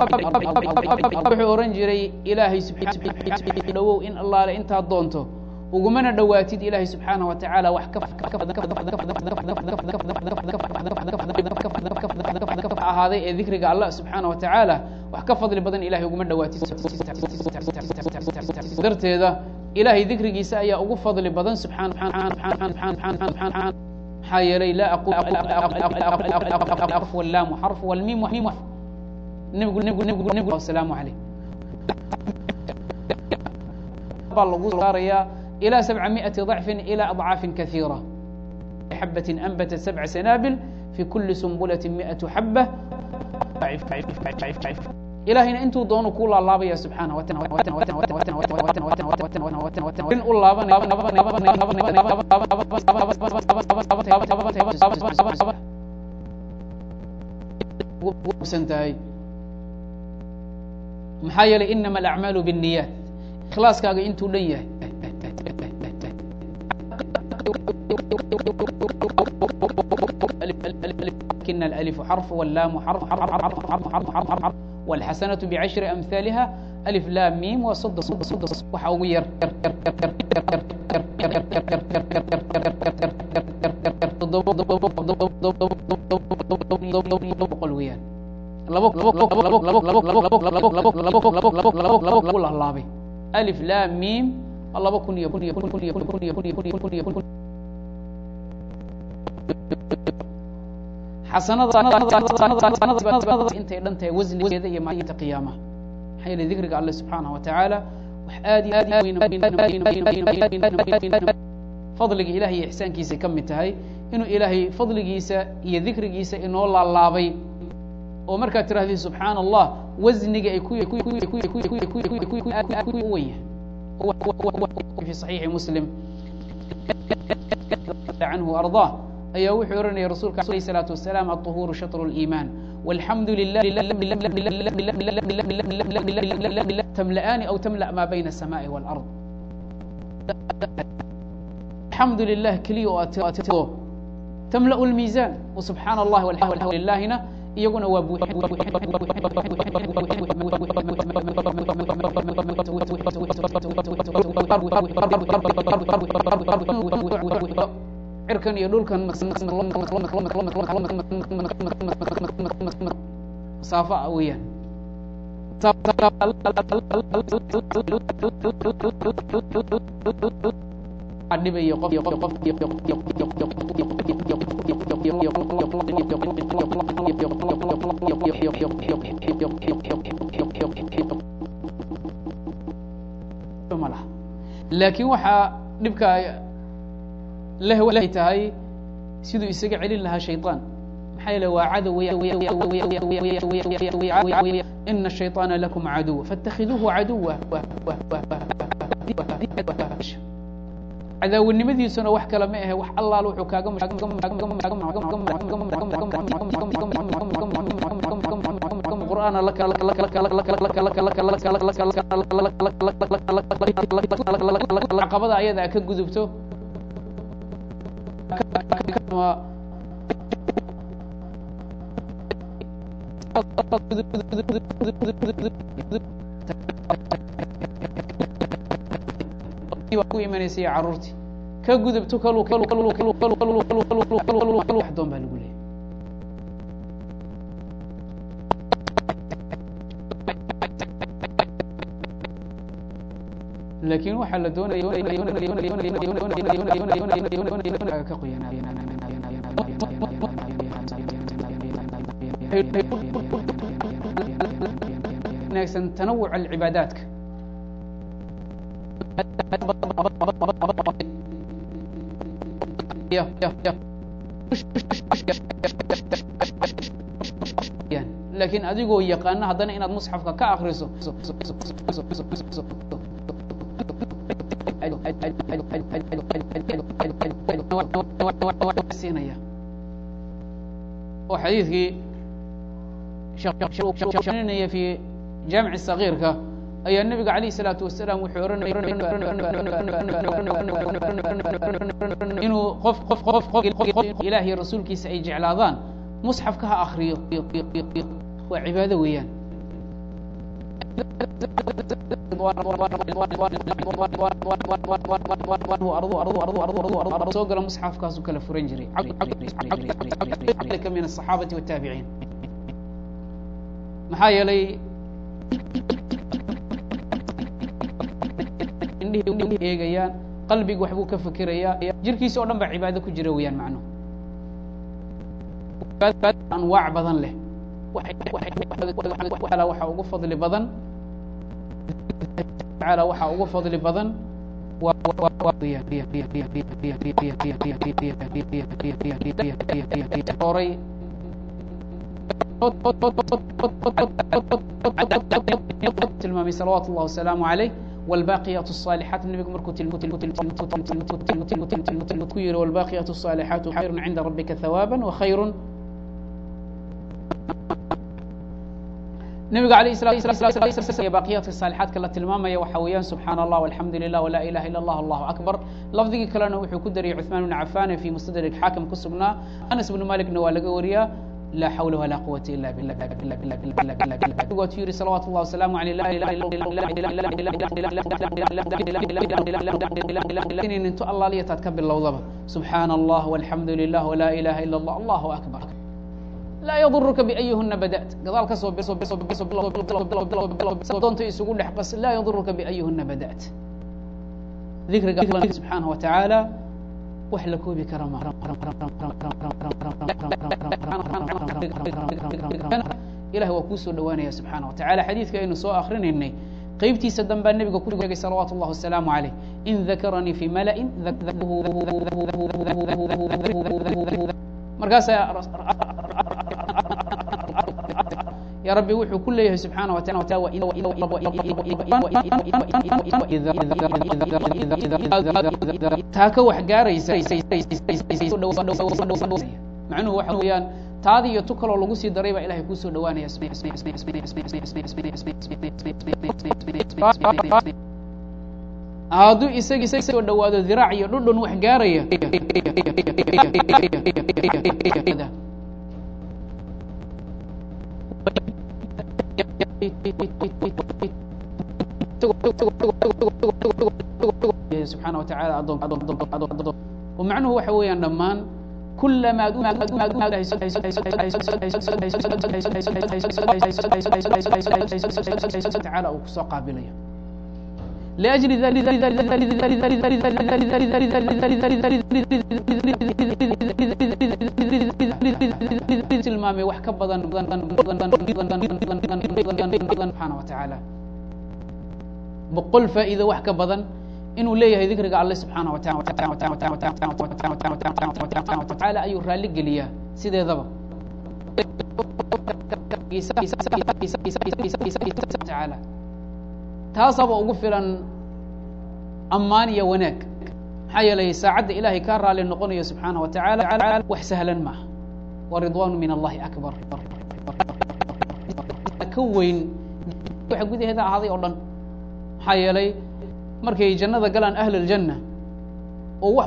wuxuu ohan jiray ilaahay dhawow in allaale intaad doonto ugumana dhowaatid ilaahay subxaanaه wa tacaala wax ahaaday ee dikriga allah subxaanaه wa tacaala wax ka fadli badan ilahay uguma dhowaatid darteeda ilahay dikrigiisa ayaa ugu fadli badan maxaa yeelay laa wlaamu xarf wlmiim nebigu nebigu nebigu asalaamu alayh baa lagu saarayaa ilى سبع مئة ضعف إلى أضعاaf كثيرة xبة أنبتت سبع سناaبل في كuلi سنبلة مئة حبة ilahayna intuu doonu ku laalaabaya subحaanه u laaban tahay maxaa yeelay inama الأعmaaل بالنiyaaت ikhlaaskaaga intuu dhan yahay لكن الألف حرف واللام حرف والحسنة بعشر أمثالها ألف لام ميم وصد صد صد waxa ugu yar boqol weeyaan lagu laalaabay ألف لام ميم laba kun iyo intay dhan tahay wasnigeeda iyo maalinta qiyaamaha maxaa yeele dikriga alle subxaanaه wa tacaala wax aad fadliga ilahay iyo ixsaankiisay ka mid tahay inuu ilaahay fadligiisa iyo dikrigiisa inoo laalaabay oo markaad tirahdid subxaana allah wasniga ay u wen yahay في صحيiح مسلم عنه أرضاه ayaa wuxuu ohanaya rasulka عليه الصلاaة وaسلام الطهور شطر الإيمان والحمد لله تملأان أو تملأ ما بين السماء والأرض الحمد لله keliya oo تملأ الميزان وسبحاaن الله والحمد للahina iyaguna waa cirkan iyo dhulkan masaafa weeyaan dhibayo laakiin waxaa dhibka leh tahay siduu isaga celin lahaa shayطaan maxaa yeele waa cadow ina الشhayطaana lakum caduw faاtakiduuhu caduwa cadaawanimadiisuna wax kale ma ahe wax allaal wuxuu kaaga qur'aana caqabada ayada ka gudubto ku imanaysay caruurtii ka gudubto doon baa lagu leeyay laakiin waxaa la doonaya ka qoyanwanaagsan tanawuc alcibaadaadka laakiin adigoo yaqaana haddana inaad musxafka ka akriso siinaya oo xadiidkii naya fi jaamic sagiirka ayaa nebiga alayh الsalaatu wasalaam wuxuu inuu qof qof qof qof ilaah iyo rasuulkiisa ay jeclaadaan musxafka ha akriyo waa cibaado weeyaan soo gala musxafkaasu kala furan jiray min asaxaabati wataabiciin maxaa yeelay indhihii eegayaan qalbigu waxbuu ka fikirayaa jirkiisa oo dhan baa cibaado ku jira weeyaan macnuhu anwaac badan leh waxaa ugu fadli badan taala waxaa ugu fadli badan oray tilmaamay salawaatu اllah wasalaamu عaleyh wاlbaaqiyaat الصaalixaat nebigu markuu ku yihi wاlbaaqiyaat الصaalixaatu khayru cinda rabika hawaaba وkhayru nebiga alayh baaqiyaadka saalixaadka la tilmaamaya waxa weeyaan subxaana allah alxamdu lilah wlaa ilaha illa allah allahu akbar lafdigii kalena wuxuu ku dariyay cuثmaan bn cafan fi mustadrik xaakim ku sugnaa anas bnu malikna waa laga wariyaa laa xawla walaa quwata ila bilwaatu yihi salawaatu llah wasalaamu aleyh ninto allaaliyataad ka bilowdaba subxaana allah walxamdu lilah wlaa ilaha ila allah allahu akbar laa yadurka biayihuna bada't gadaal ka soo doonta isugu dhex qas laa yadurka biayihuna bada't dikriga subxaanaه wa tacaala wax la koobi kara ma ilahi waa kuu soo dhawaanaya subxaana wa tacala xadiidka aynu soo akrinaynay qeybtiisa danbaa nebiga ku sheegay salawaatu اllah wasalaamu عaleyh in dakaranii fi malain markaasaa ya rabbi wuxuu ku leeyahay subxaana wa taala taa ka wax gaaraysa macnuhu waxa weeyaan taadi iyo tu kaloo lagu sii daray baa ilahay kuu soo dhawaanaya hadduu isagii soo dhawaado diraac iyo dhudhun wax gaaraya subxaana wa taala oo macnuhu waxa weeyaan dhammaan kulama taala uu kusoo qaabilayo لأجل tilmaamay wax ka badan subxaana wa tacaala boqol faa'iido wax ka badan inuu leeyahay dikriga alle subxaana wa tacaala ayuu raalli geliyaa sideedaba tacaala taasaba ugu filan ammaan iyo wanaag maxaa yeelay saacadda ilaahay kaa raali noqonayo subxaana wa tacaala wax sahlan maaha wa ridwaanu min allahi akbar ka weyn waxa gudaheeda ahaaday oo dhan maxaa yeelay markay jannada galaan ahl اljanna oo wax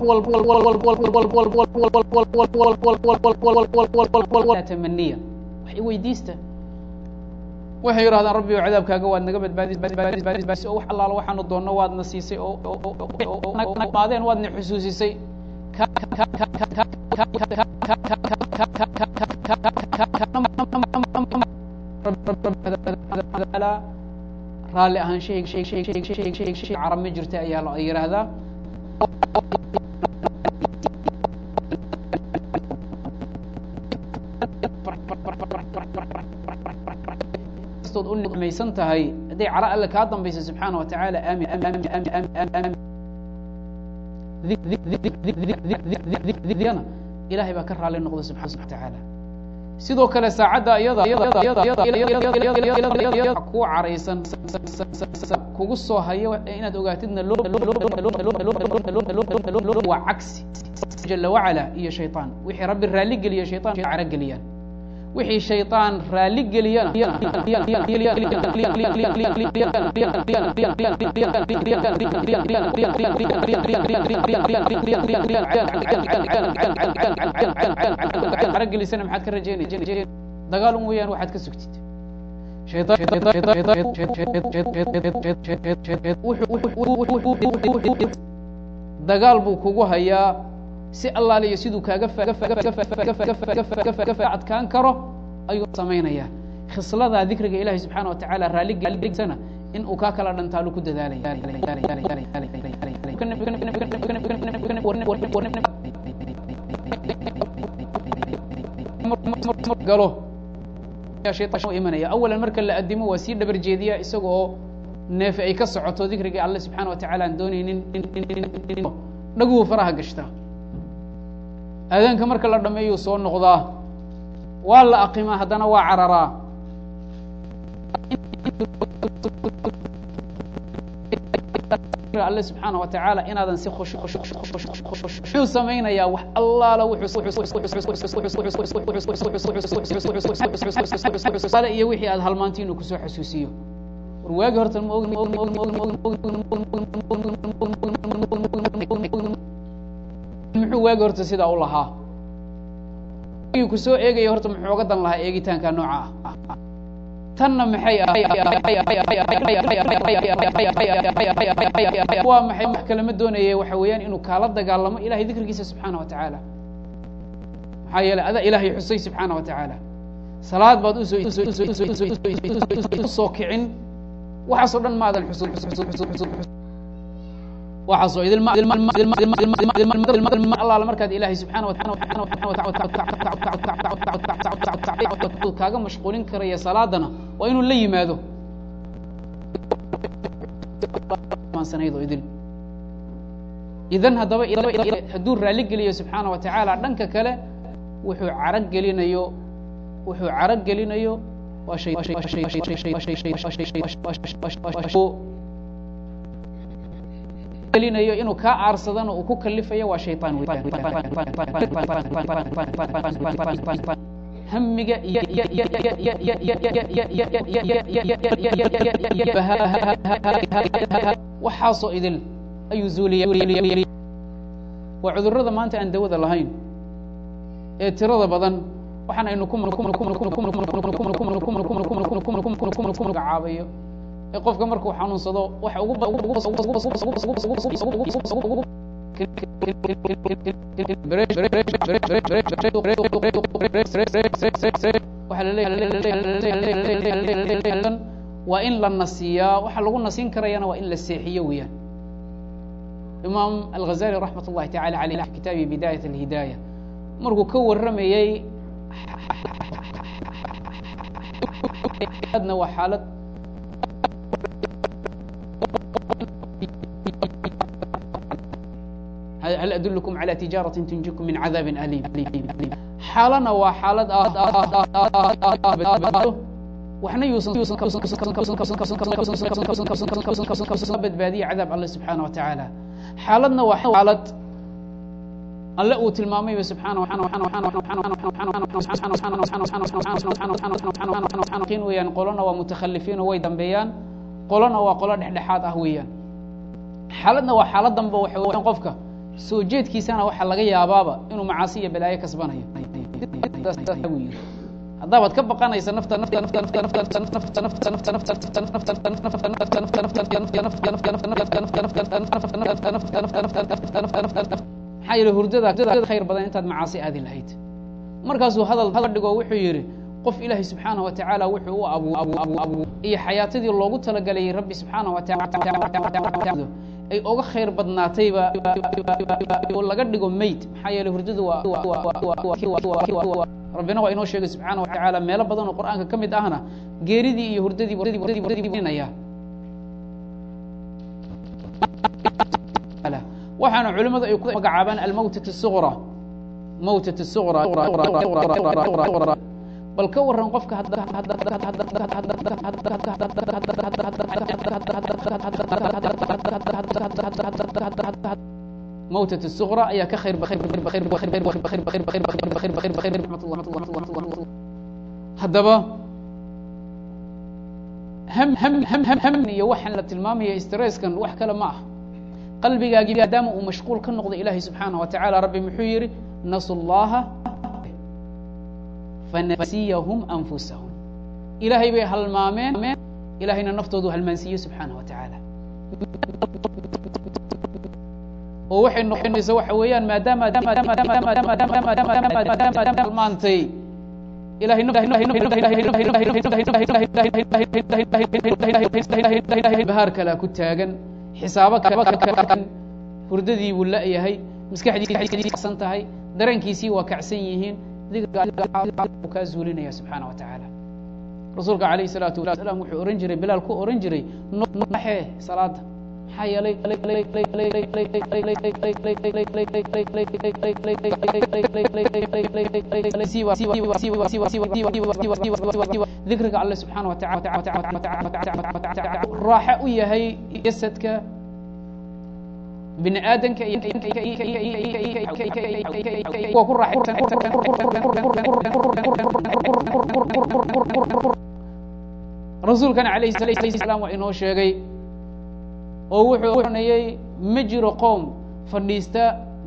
walba tamaniya wax i weydiista waxay yidhahdaan rabbi o cadaabkaaga waad naga badbaadis oo wax allaala waxaanu doonno waadna siisay omaadeen waadna xusuusisay raalli ahaanshahay carab ma jirta ayaa la yidhaahdaa kastood u nicmaysan tahay hadday caro alle kaa dambaysa subxaana wa tacaala aamin na ilahay baa ka raali noqda subxaana wa tacaala sidoo kale saacadda iyada ku caraysan kugu soo hayo inaad ogaatidna waa cagsi jala wacala iyo shayطaan wixii rabbi raali geliya shayطan caro geliyaan wixii shayطaan raali geliyana caro gelisana maxaad ka rajeynay dagaal un weyaan waxaad ka sugtid dagaal buu kugu hayaa si allaaliyo siduu kaaga adkaan karo ayuu samaynayaa khisladaa dikriga ilahi subxaana watacaala raalligelisana in uu kaa kala dhantaalu ku dadaalaya imanaya awalan marka la adimo waa sii dhabar jeediya isaga oo neefe ay ka socoto dikriga alle subxaana watacaala aan doonaynin dhaguhu faraha gashta aadaanka marka la dhameeyuu soo noqdaa waa la aqimaa haddana waa cararaa alle subxaana watacaala inaadan si wuxuu samaynayaa wax allaala iyo wixii aad halmaanti inuu kusoo xasuusiyo war waagi horta muxuu waagi horta sidaa u lahaa kusoo eegaya horta muxuu oga dan lahaa eegitaanka nooca ah tanna maxay waa maxay wax kalema doonaya waxa weeyaan inuu kaala dagaalamo ilahay dikrigiisa subxaana wa tacaala maxaa yeeley adaa ilaahay xusay subxaana wa tacaala salaad baad usoo kicin waxaasoo dhan maadan xusun waxaasoo idinallaala markaad ilaahay subxaana kaaga mashquulin karaya salaadana waa inuu la yimaado idil idan haddaba hadduu raali geliyo subxaana wa tacaala dhanka kale wuxuu caro gelinayo wuxuu caro gelinayo waa gelinayo inuu kaa aarsadana uu ku kalifayo waa shayطaan hamiga waxaasoo idil ayuu zuuliya waa cudurada maanta aan dawada lahayn ee tirada badan waxaan aynu caabayo ee qofka markuu xanuunsado waxa waa in la nasiyaa waxa lagu nasin karayana waa in la seexiyo weeyaan imaam alghazali raxmat اllahi tacala aleyh fi kitaabi bidayat اlhidaaya markuu ka waramayey adna waa xaalad hal adulkum calى tijaaraةi tunjikum min cadaabi aliim xaalana waa xaalad waxna yuusan badbaadiya cadaab alle subxaana wa tacaala xaaladna waa xaalad alle uu tilmaamayba subxaana weyaan qolona waa mutakhalifiin oo way dambeeyaan qolona waa qolo dhexdhexaad ah weeyaan xaaladna waa xaalad danba waxa weyan qofka soo jeedkiisana waxaa laga yaabaaba inuu macaasi iyo balaayo kasbanayo haddaabaad ka baqanaysa nafta nafta nafta nafta nafta nafta nafta nafta nafta maxaa yeele hurdada khayr badan intaad macaasi aadi lahayd markaasuu hadal hadal dhigo wuxuu yidhi qof ilaahay subxaana wa tacaala wuxuu u abu iyo xayaatadii loogu talagalay rabbi subxaana wa taala ay oga khayr badnaatayba oo laga dhigo mayd maxaa yeele hurdadu waa rabbina waa inoo sheegay subxaana wa tacaala meelo badan oo qur'aanka ka mid ahna geeridii iyo hurdadiiya waxaana culimmadu ay ku magacaabaan almawtat suqra mawtat suqra bal ka waran qofka mawtat suqra ayaa ka khayr haddaba iyo waxaan la tilmaamaya stresskan wax kale ma ah qalbigaagii maadaama uu mashquul ka noqdo ilaahay subxaana wa tacaala rabbi muxuu yihi nasu llaha fanasiyahum anfusahum ilaahay bay halmaameen ilahayna naftoodu halmaansiiye subxaanah wa tacaala oo waxay noqonaysa waxa weeyaan maadaama halmaantay bahaar kalea ku taagan xisaabo hurdadii buu la-yahay maskaxdiisan tahay dareenkiisii waa kacsan yihiin dikriguu kaa zuulinaya subxaana wa tacaala rasuulka alayh salaatu wasalaam wuxuu ohan jiray bilaal ku ohan jiray naxee salaada maxaa yeelay dikriga alle subxaana wataalaraaxo u yahay jasadka bini aadanka rasuulkana alayh salam waa inoo sheegay oo wuxuu oranayey ma jiro qoom fadhiista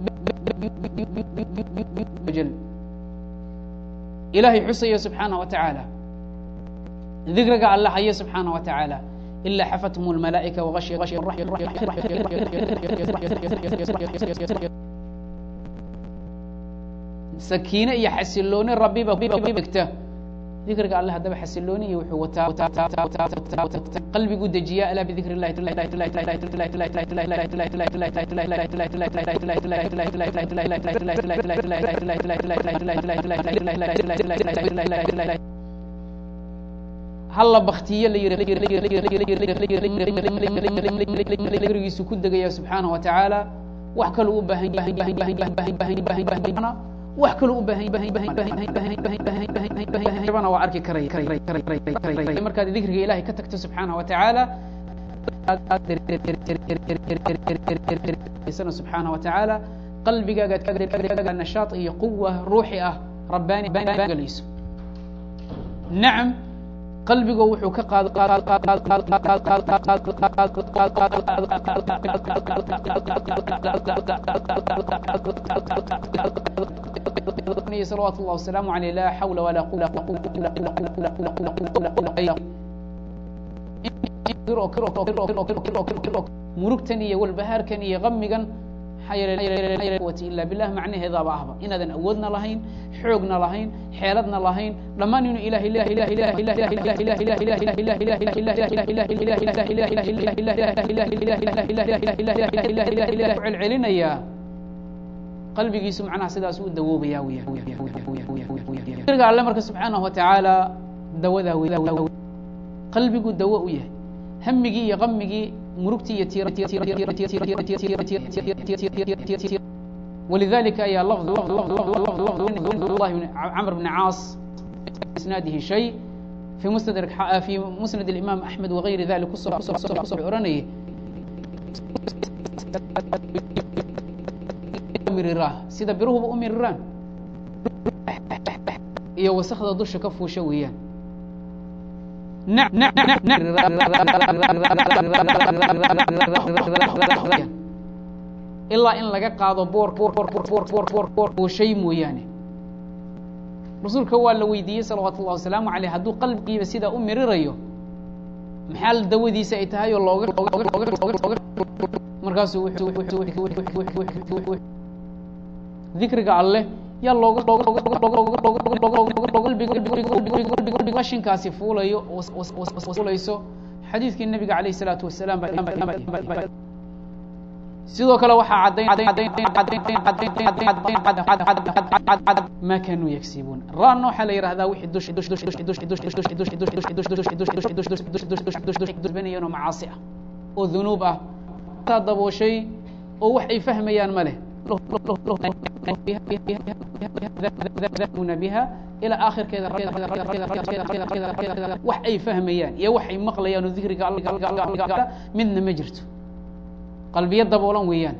ilaahay xusaya subxaana wa tacaala dikriga alle haya subxaana wa tacaala إلا xفتهم الملائكة وغشي sakiine iyo xasilooni rabiba degta dikriga alle haddaba xasilooni iyo wuxuu wataa qalbigu dejiya alaa bidikr الlahi halla baktiye la yirigiisu ku degaya subxaana wa tacaala wax kaluu u baahan wax kaluu u baahan waa arki karaya markaad dikriga ilahay ka tagto subxaana wa tacaala subxaana wa tacaala qalbigaaga nashaad iyo quwa ruuxi ah rabbaani galayso nacam qalbigo wuxuu ka salawat اllah wasalaamu aleyh laa xawla walaa murugtan iyo walbahaarkan iyo gamigan ila bilah macnaheedaaba ahba inaadan awoodna lahayn xoogna lahayn xeeladna lahayn dhammaan inuu ilahay celcelinayaa qalbigiisu macnaha sidaas u dawoobaya wya alle marka subxaanahu wa tacaala dawadaa w qalbigu dawo u yahay hamigii iyo kamigii murugtii iyo ولذلika ayaa cمر بن cاaص isناadihi شhay في msند الإmام أحmed وغayri ذalik kuso oranayay mirirah sida biruhuba u miriraan iyo wasakda dusha ka fuusha weeyaan ilaa in laga qaado boorbooshay mooyaane rasuulka waa la weydiiyey salawaatu اllah wasalaamu aleyh hadduu qalbigiiba sidaa u mirirayo maxaa dawadiisa ay tahay oo looga markaasuu dikriga alleh yaa loogashinkaasi fuulayo fuulayso xadiidkii nabiga alayh الsalaatu wasalaam sidoo kale waxaa ma kanuu yagsibuun ran waxaa la yihahdaa wixii macaasi ah oo dunuub ah taa dabooshay oo wax ay fahmayaan ma leh biha ilaa aakhirkeeda wax ay fahmayaan iyo wax ay maqlayaan oo dikriga midna ma jirto qalbiyo daboolan weeyaan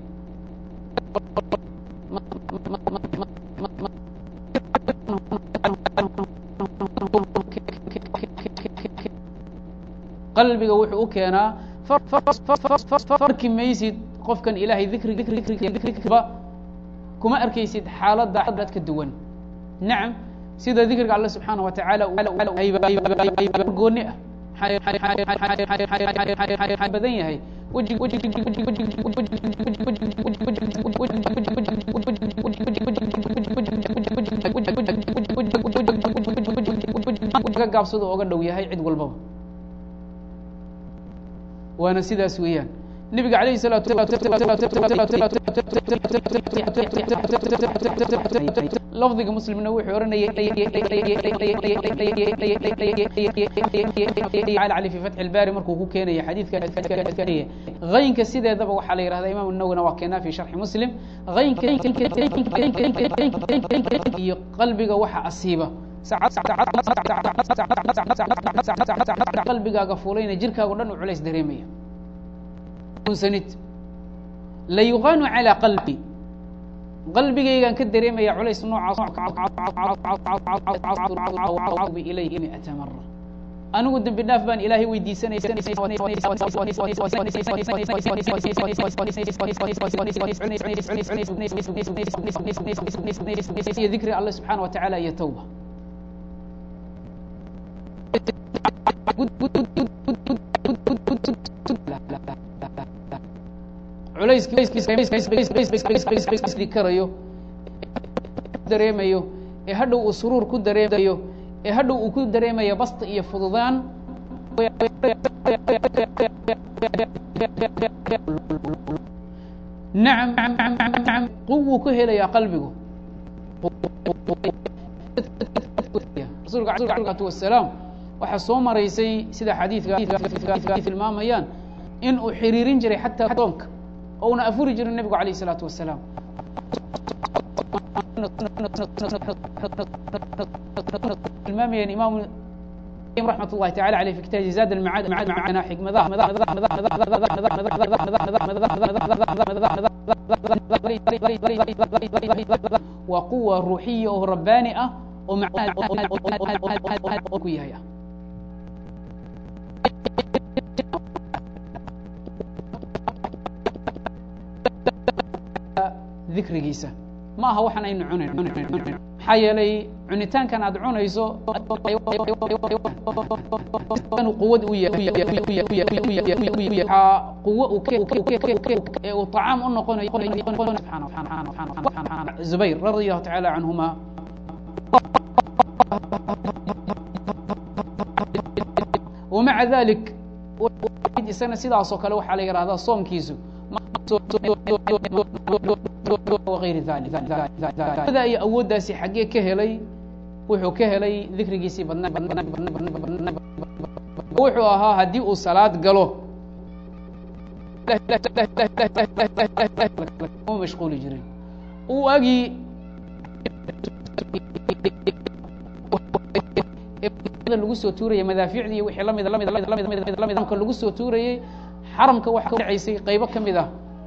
qalbiga wuxuu u keenaa arki maysid qofkan ilahay dikriba kuma arkaysid xaaladda ka duwan nacam sida dikriga alle subxaana wa tacaala gooni ah badan yahay ka gaabsado oga dhow yahay cid walbaba waana sidaas weeyaan nebiga alayh salaatu lafdiga muslimna wuxuu ohanayay fi fatxi lbari markuu ku keenaya xadiidka haynka sideedaba waxaa la yihahda imam nawina waa keenaa fi sharxi muslim iyo qalbiga waxa asiiba qalbigaaga fulayna jirkaago dhan u culays dareemaya unsanid la yuqaanu calى qalbi qalbigaygaan ka dareemaya culays noocaas ilayhi miata mara anigu dembi dhaaf baan ilaahay weydiisanaysa dikri alle subxaana wa tacaala iyo tawba culayskii karayo dareemayo ee hadhow uu suruur ku dareemayo ee hadhow uu ku dareemayo basta iyo fududaan nacam quwuu ku helayaa qalbigu rasulka alatu wasalaam waxaa soo maraysay sida xadiidka tilmaamayaan in uu xiriirin jiray xataa soonka oo una afuri jirin nebigu alayh الsalaatu wasalaam tilmaamayaan imaam raxmat ullahi tacala aleyh fi kitaabi zaad almacaad macana xikmadaha waa quwa ruuxiya oo rabbaani ah oo ku yahay ah dikrigiisa ma aha waxaan aynu cunayn maxaa yeelay cunitaankan aad cunayso quwad u quwo ee uu طacaam u noqonayo zubayr radi allahu taعala canhuma wmaca dalik isagana sidaasoo kale waxaa la yihahdaa soomkiisu ayri da iyo awooddaasi xaggee ka helay wuxuu ka helay dikrigiisii badna wuxuu ahaa haddii uu salaad galo ma mashquuli jirin uu agii lagu soo tuuraya madaaficdii iyo wixii lamid lamidlamidlamidlamidlamidlamidka lagu soo tuurayey xaramka waxaa dhacaysay qaybo ka mid ah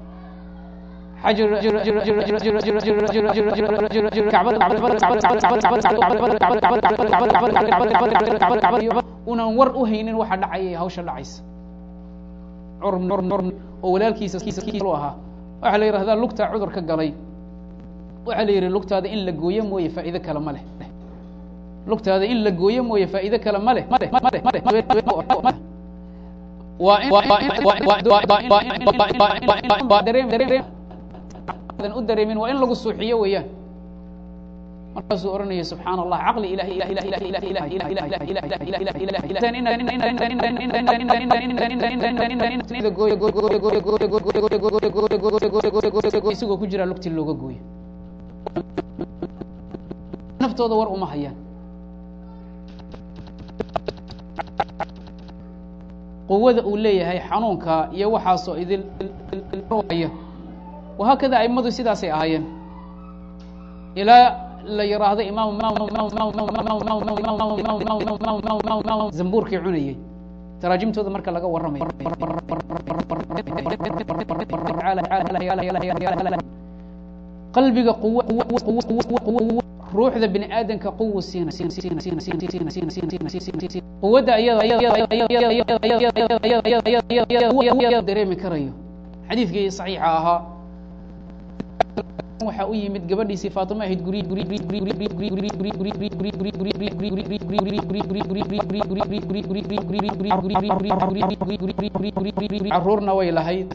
unan war u haynin waxa dhacaya hawsha dhacaysa oo walaalkiisa ahaa waxaa la yihahdaa lugtaa cudur ka galay waxaa la yihi lugtaada in la gooyo mooye faa'iide kale ma leh lugtaada in la gooyo mooye faa'iide kale ma leh u dareemin waa in lagu suuxiyo weeyaan markaasuu ohanaya subxaan allah caqli isagoo ku jiraa lugti looga gooyo naftooda war uma hayaan quwada uu leeyahay xanuunka iyo waxaasoo idil wahaakada aimadu sidaasay ahaayeen ilaa la yiraahdo imaam zambuurkii cunayey taraajimtooda marka laga warramayo qalbiga quw ruuxda bini aadamka quwu siina quwadda dareemi karayo xadiidkii صaxiixa ahaa waxaa u yimid gabadhiisii faatimo ahayd guryi caruurna way lahayd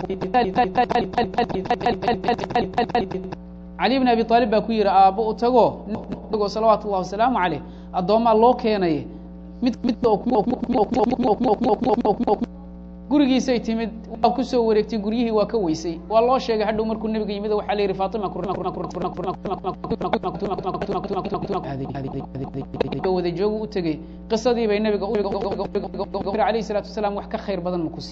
cali bn abi aalib baa ku yihi aabbo u tago go salawaatu ullahi wasalaamu caleyh addoomaa loo keenay mid gurigiisay timid waa kusoo wareegtay guryihii waa ka weysay waa loo sheegay hadhow markuu nebiga yimid waxaa la yihi faatima wada joogu u tegey qisadii bay nabiga alayh salaatu wasalaam wax ka khayr badan maku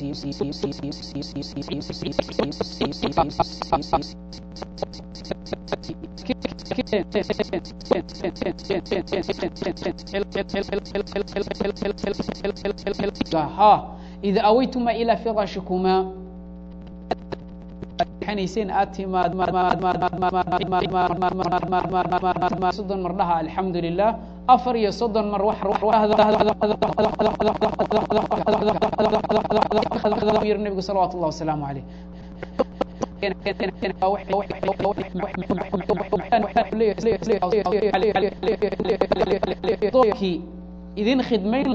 siiy ida awaytuma ilى firashikuma nayseen aad timaad soddon mar dhaha alxamdu lilah afar iyo soddon mar yiri nebigu salawatu اllah wasalaamu aleyh idin khidmayn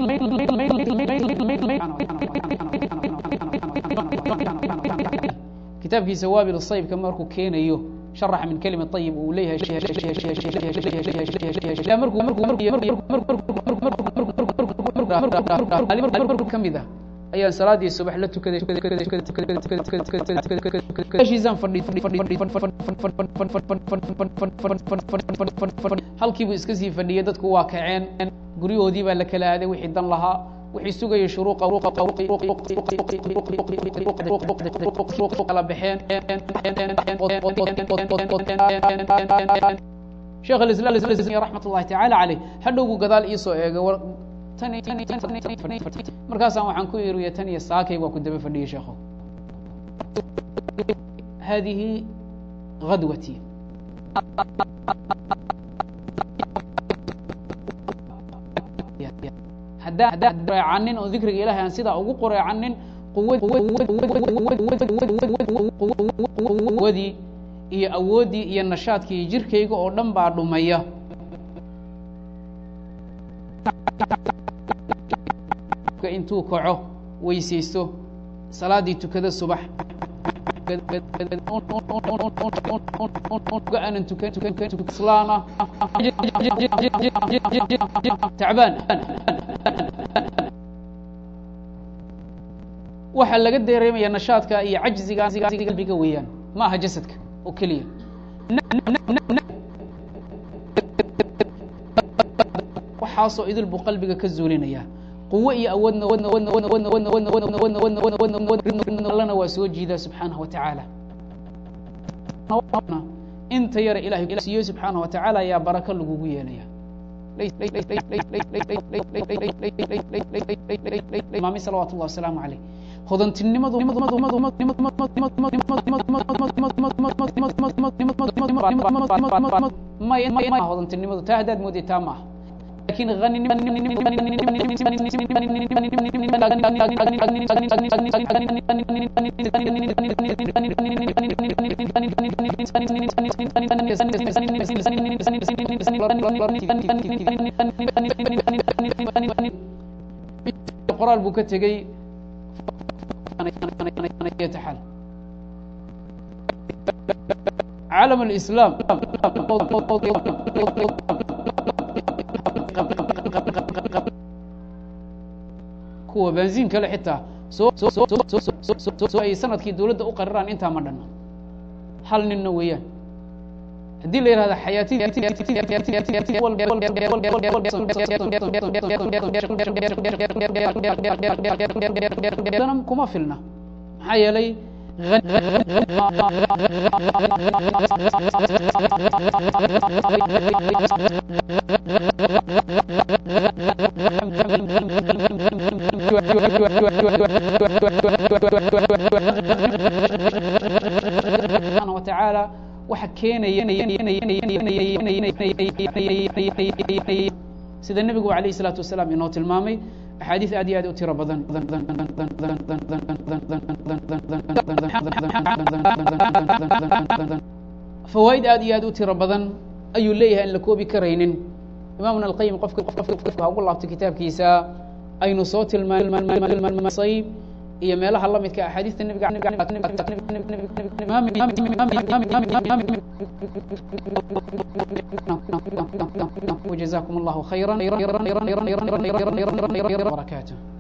kitaabkiisa waabil saybka markuu keenayo sharaxa min kelima ayib uu leeyahay kamid ah ayaan salaadii subax la tukaday iska sii fadhiyay dadku waa kaceen guryahoodii baa la kala aaday wixii dan lahaa wixii sugaya shuruuqa kala baxeen sheekh alislam raxmat ullahi tacaala caleyh hadhowgu gadaal iisoo eegay markaasaan waxaan ku iriya tan iyo saakay waa ku daba fadhiyay sheekho hadihi gadwati haddaacanin oo dikriga ilahay aan sidaa ugu qoreecanin quwadii iyo awooddii iyo nashaadkii iyo jirkayga oo dhan baa dhumaya intuu kaco weysaysto salaadii tukada subax aanan tukanslaana tacbaan waxaa laga dareemaya nashaadka iyo cajziga qalbiga weeyaan ma aha jasadka oo keliya waxaasoo idil buu qalbiga ka zuulinaya quwo iyo awoodna waa soo jiidaa subxaanaه wa tacaala inta yara ilahay siiyo subxaanaه wa tacaala ayaa barako lagugu yeelaya maami salawat اllah wasalaamu aleyh hodantinimadu hodantinimadu taa haddaad mooday taa maaha lakin qoraal buu ka tegey caalam اlislaam kuwa benziin kale xitaa soo ay sanadkii dawladda u qariraan intaa ma dhanna hal ninna weeyaan haddii la yihahda xayaati kuma filna maxaa yeelay subxaana watacaala waxa keenaya sida nebigu alayh الsalaatu wasalaam inoo tilmaamay axaadiis aad iyo aad u tiro badan fawaa'id aad iyo aad u tiro badan ayuu leeyahay aan la koobi karaynin imaamuna alqayim qofka ha ugu laabto kitaabkiisa aynu soo tilmaanayb iyo meelaha la midka axaadiista nebiga وجزاكم الله خيرا بركاته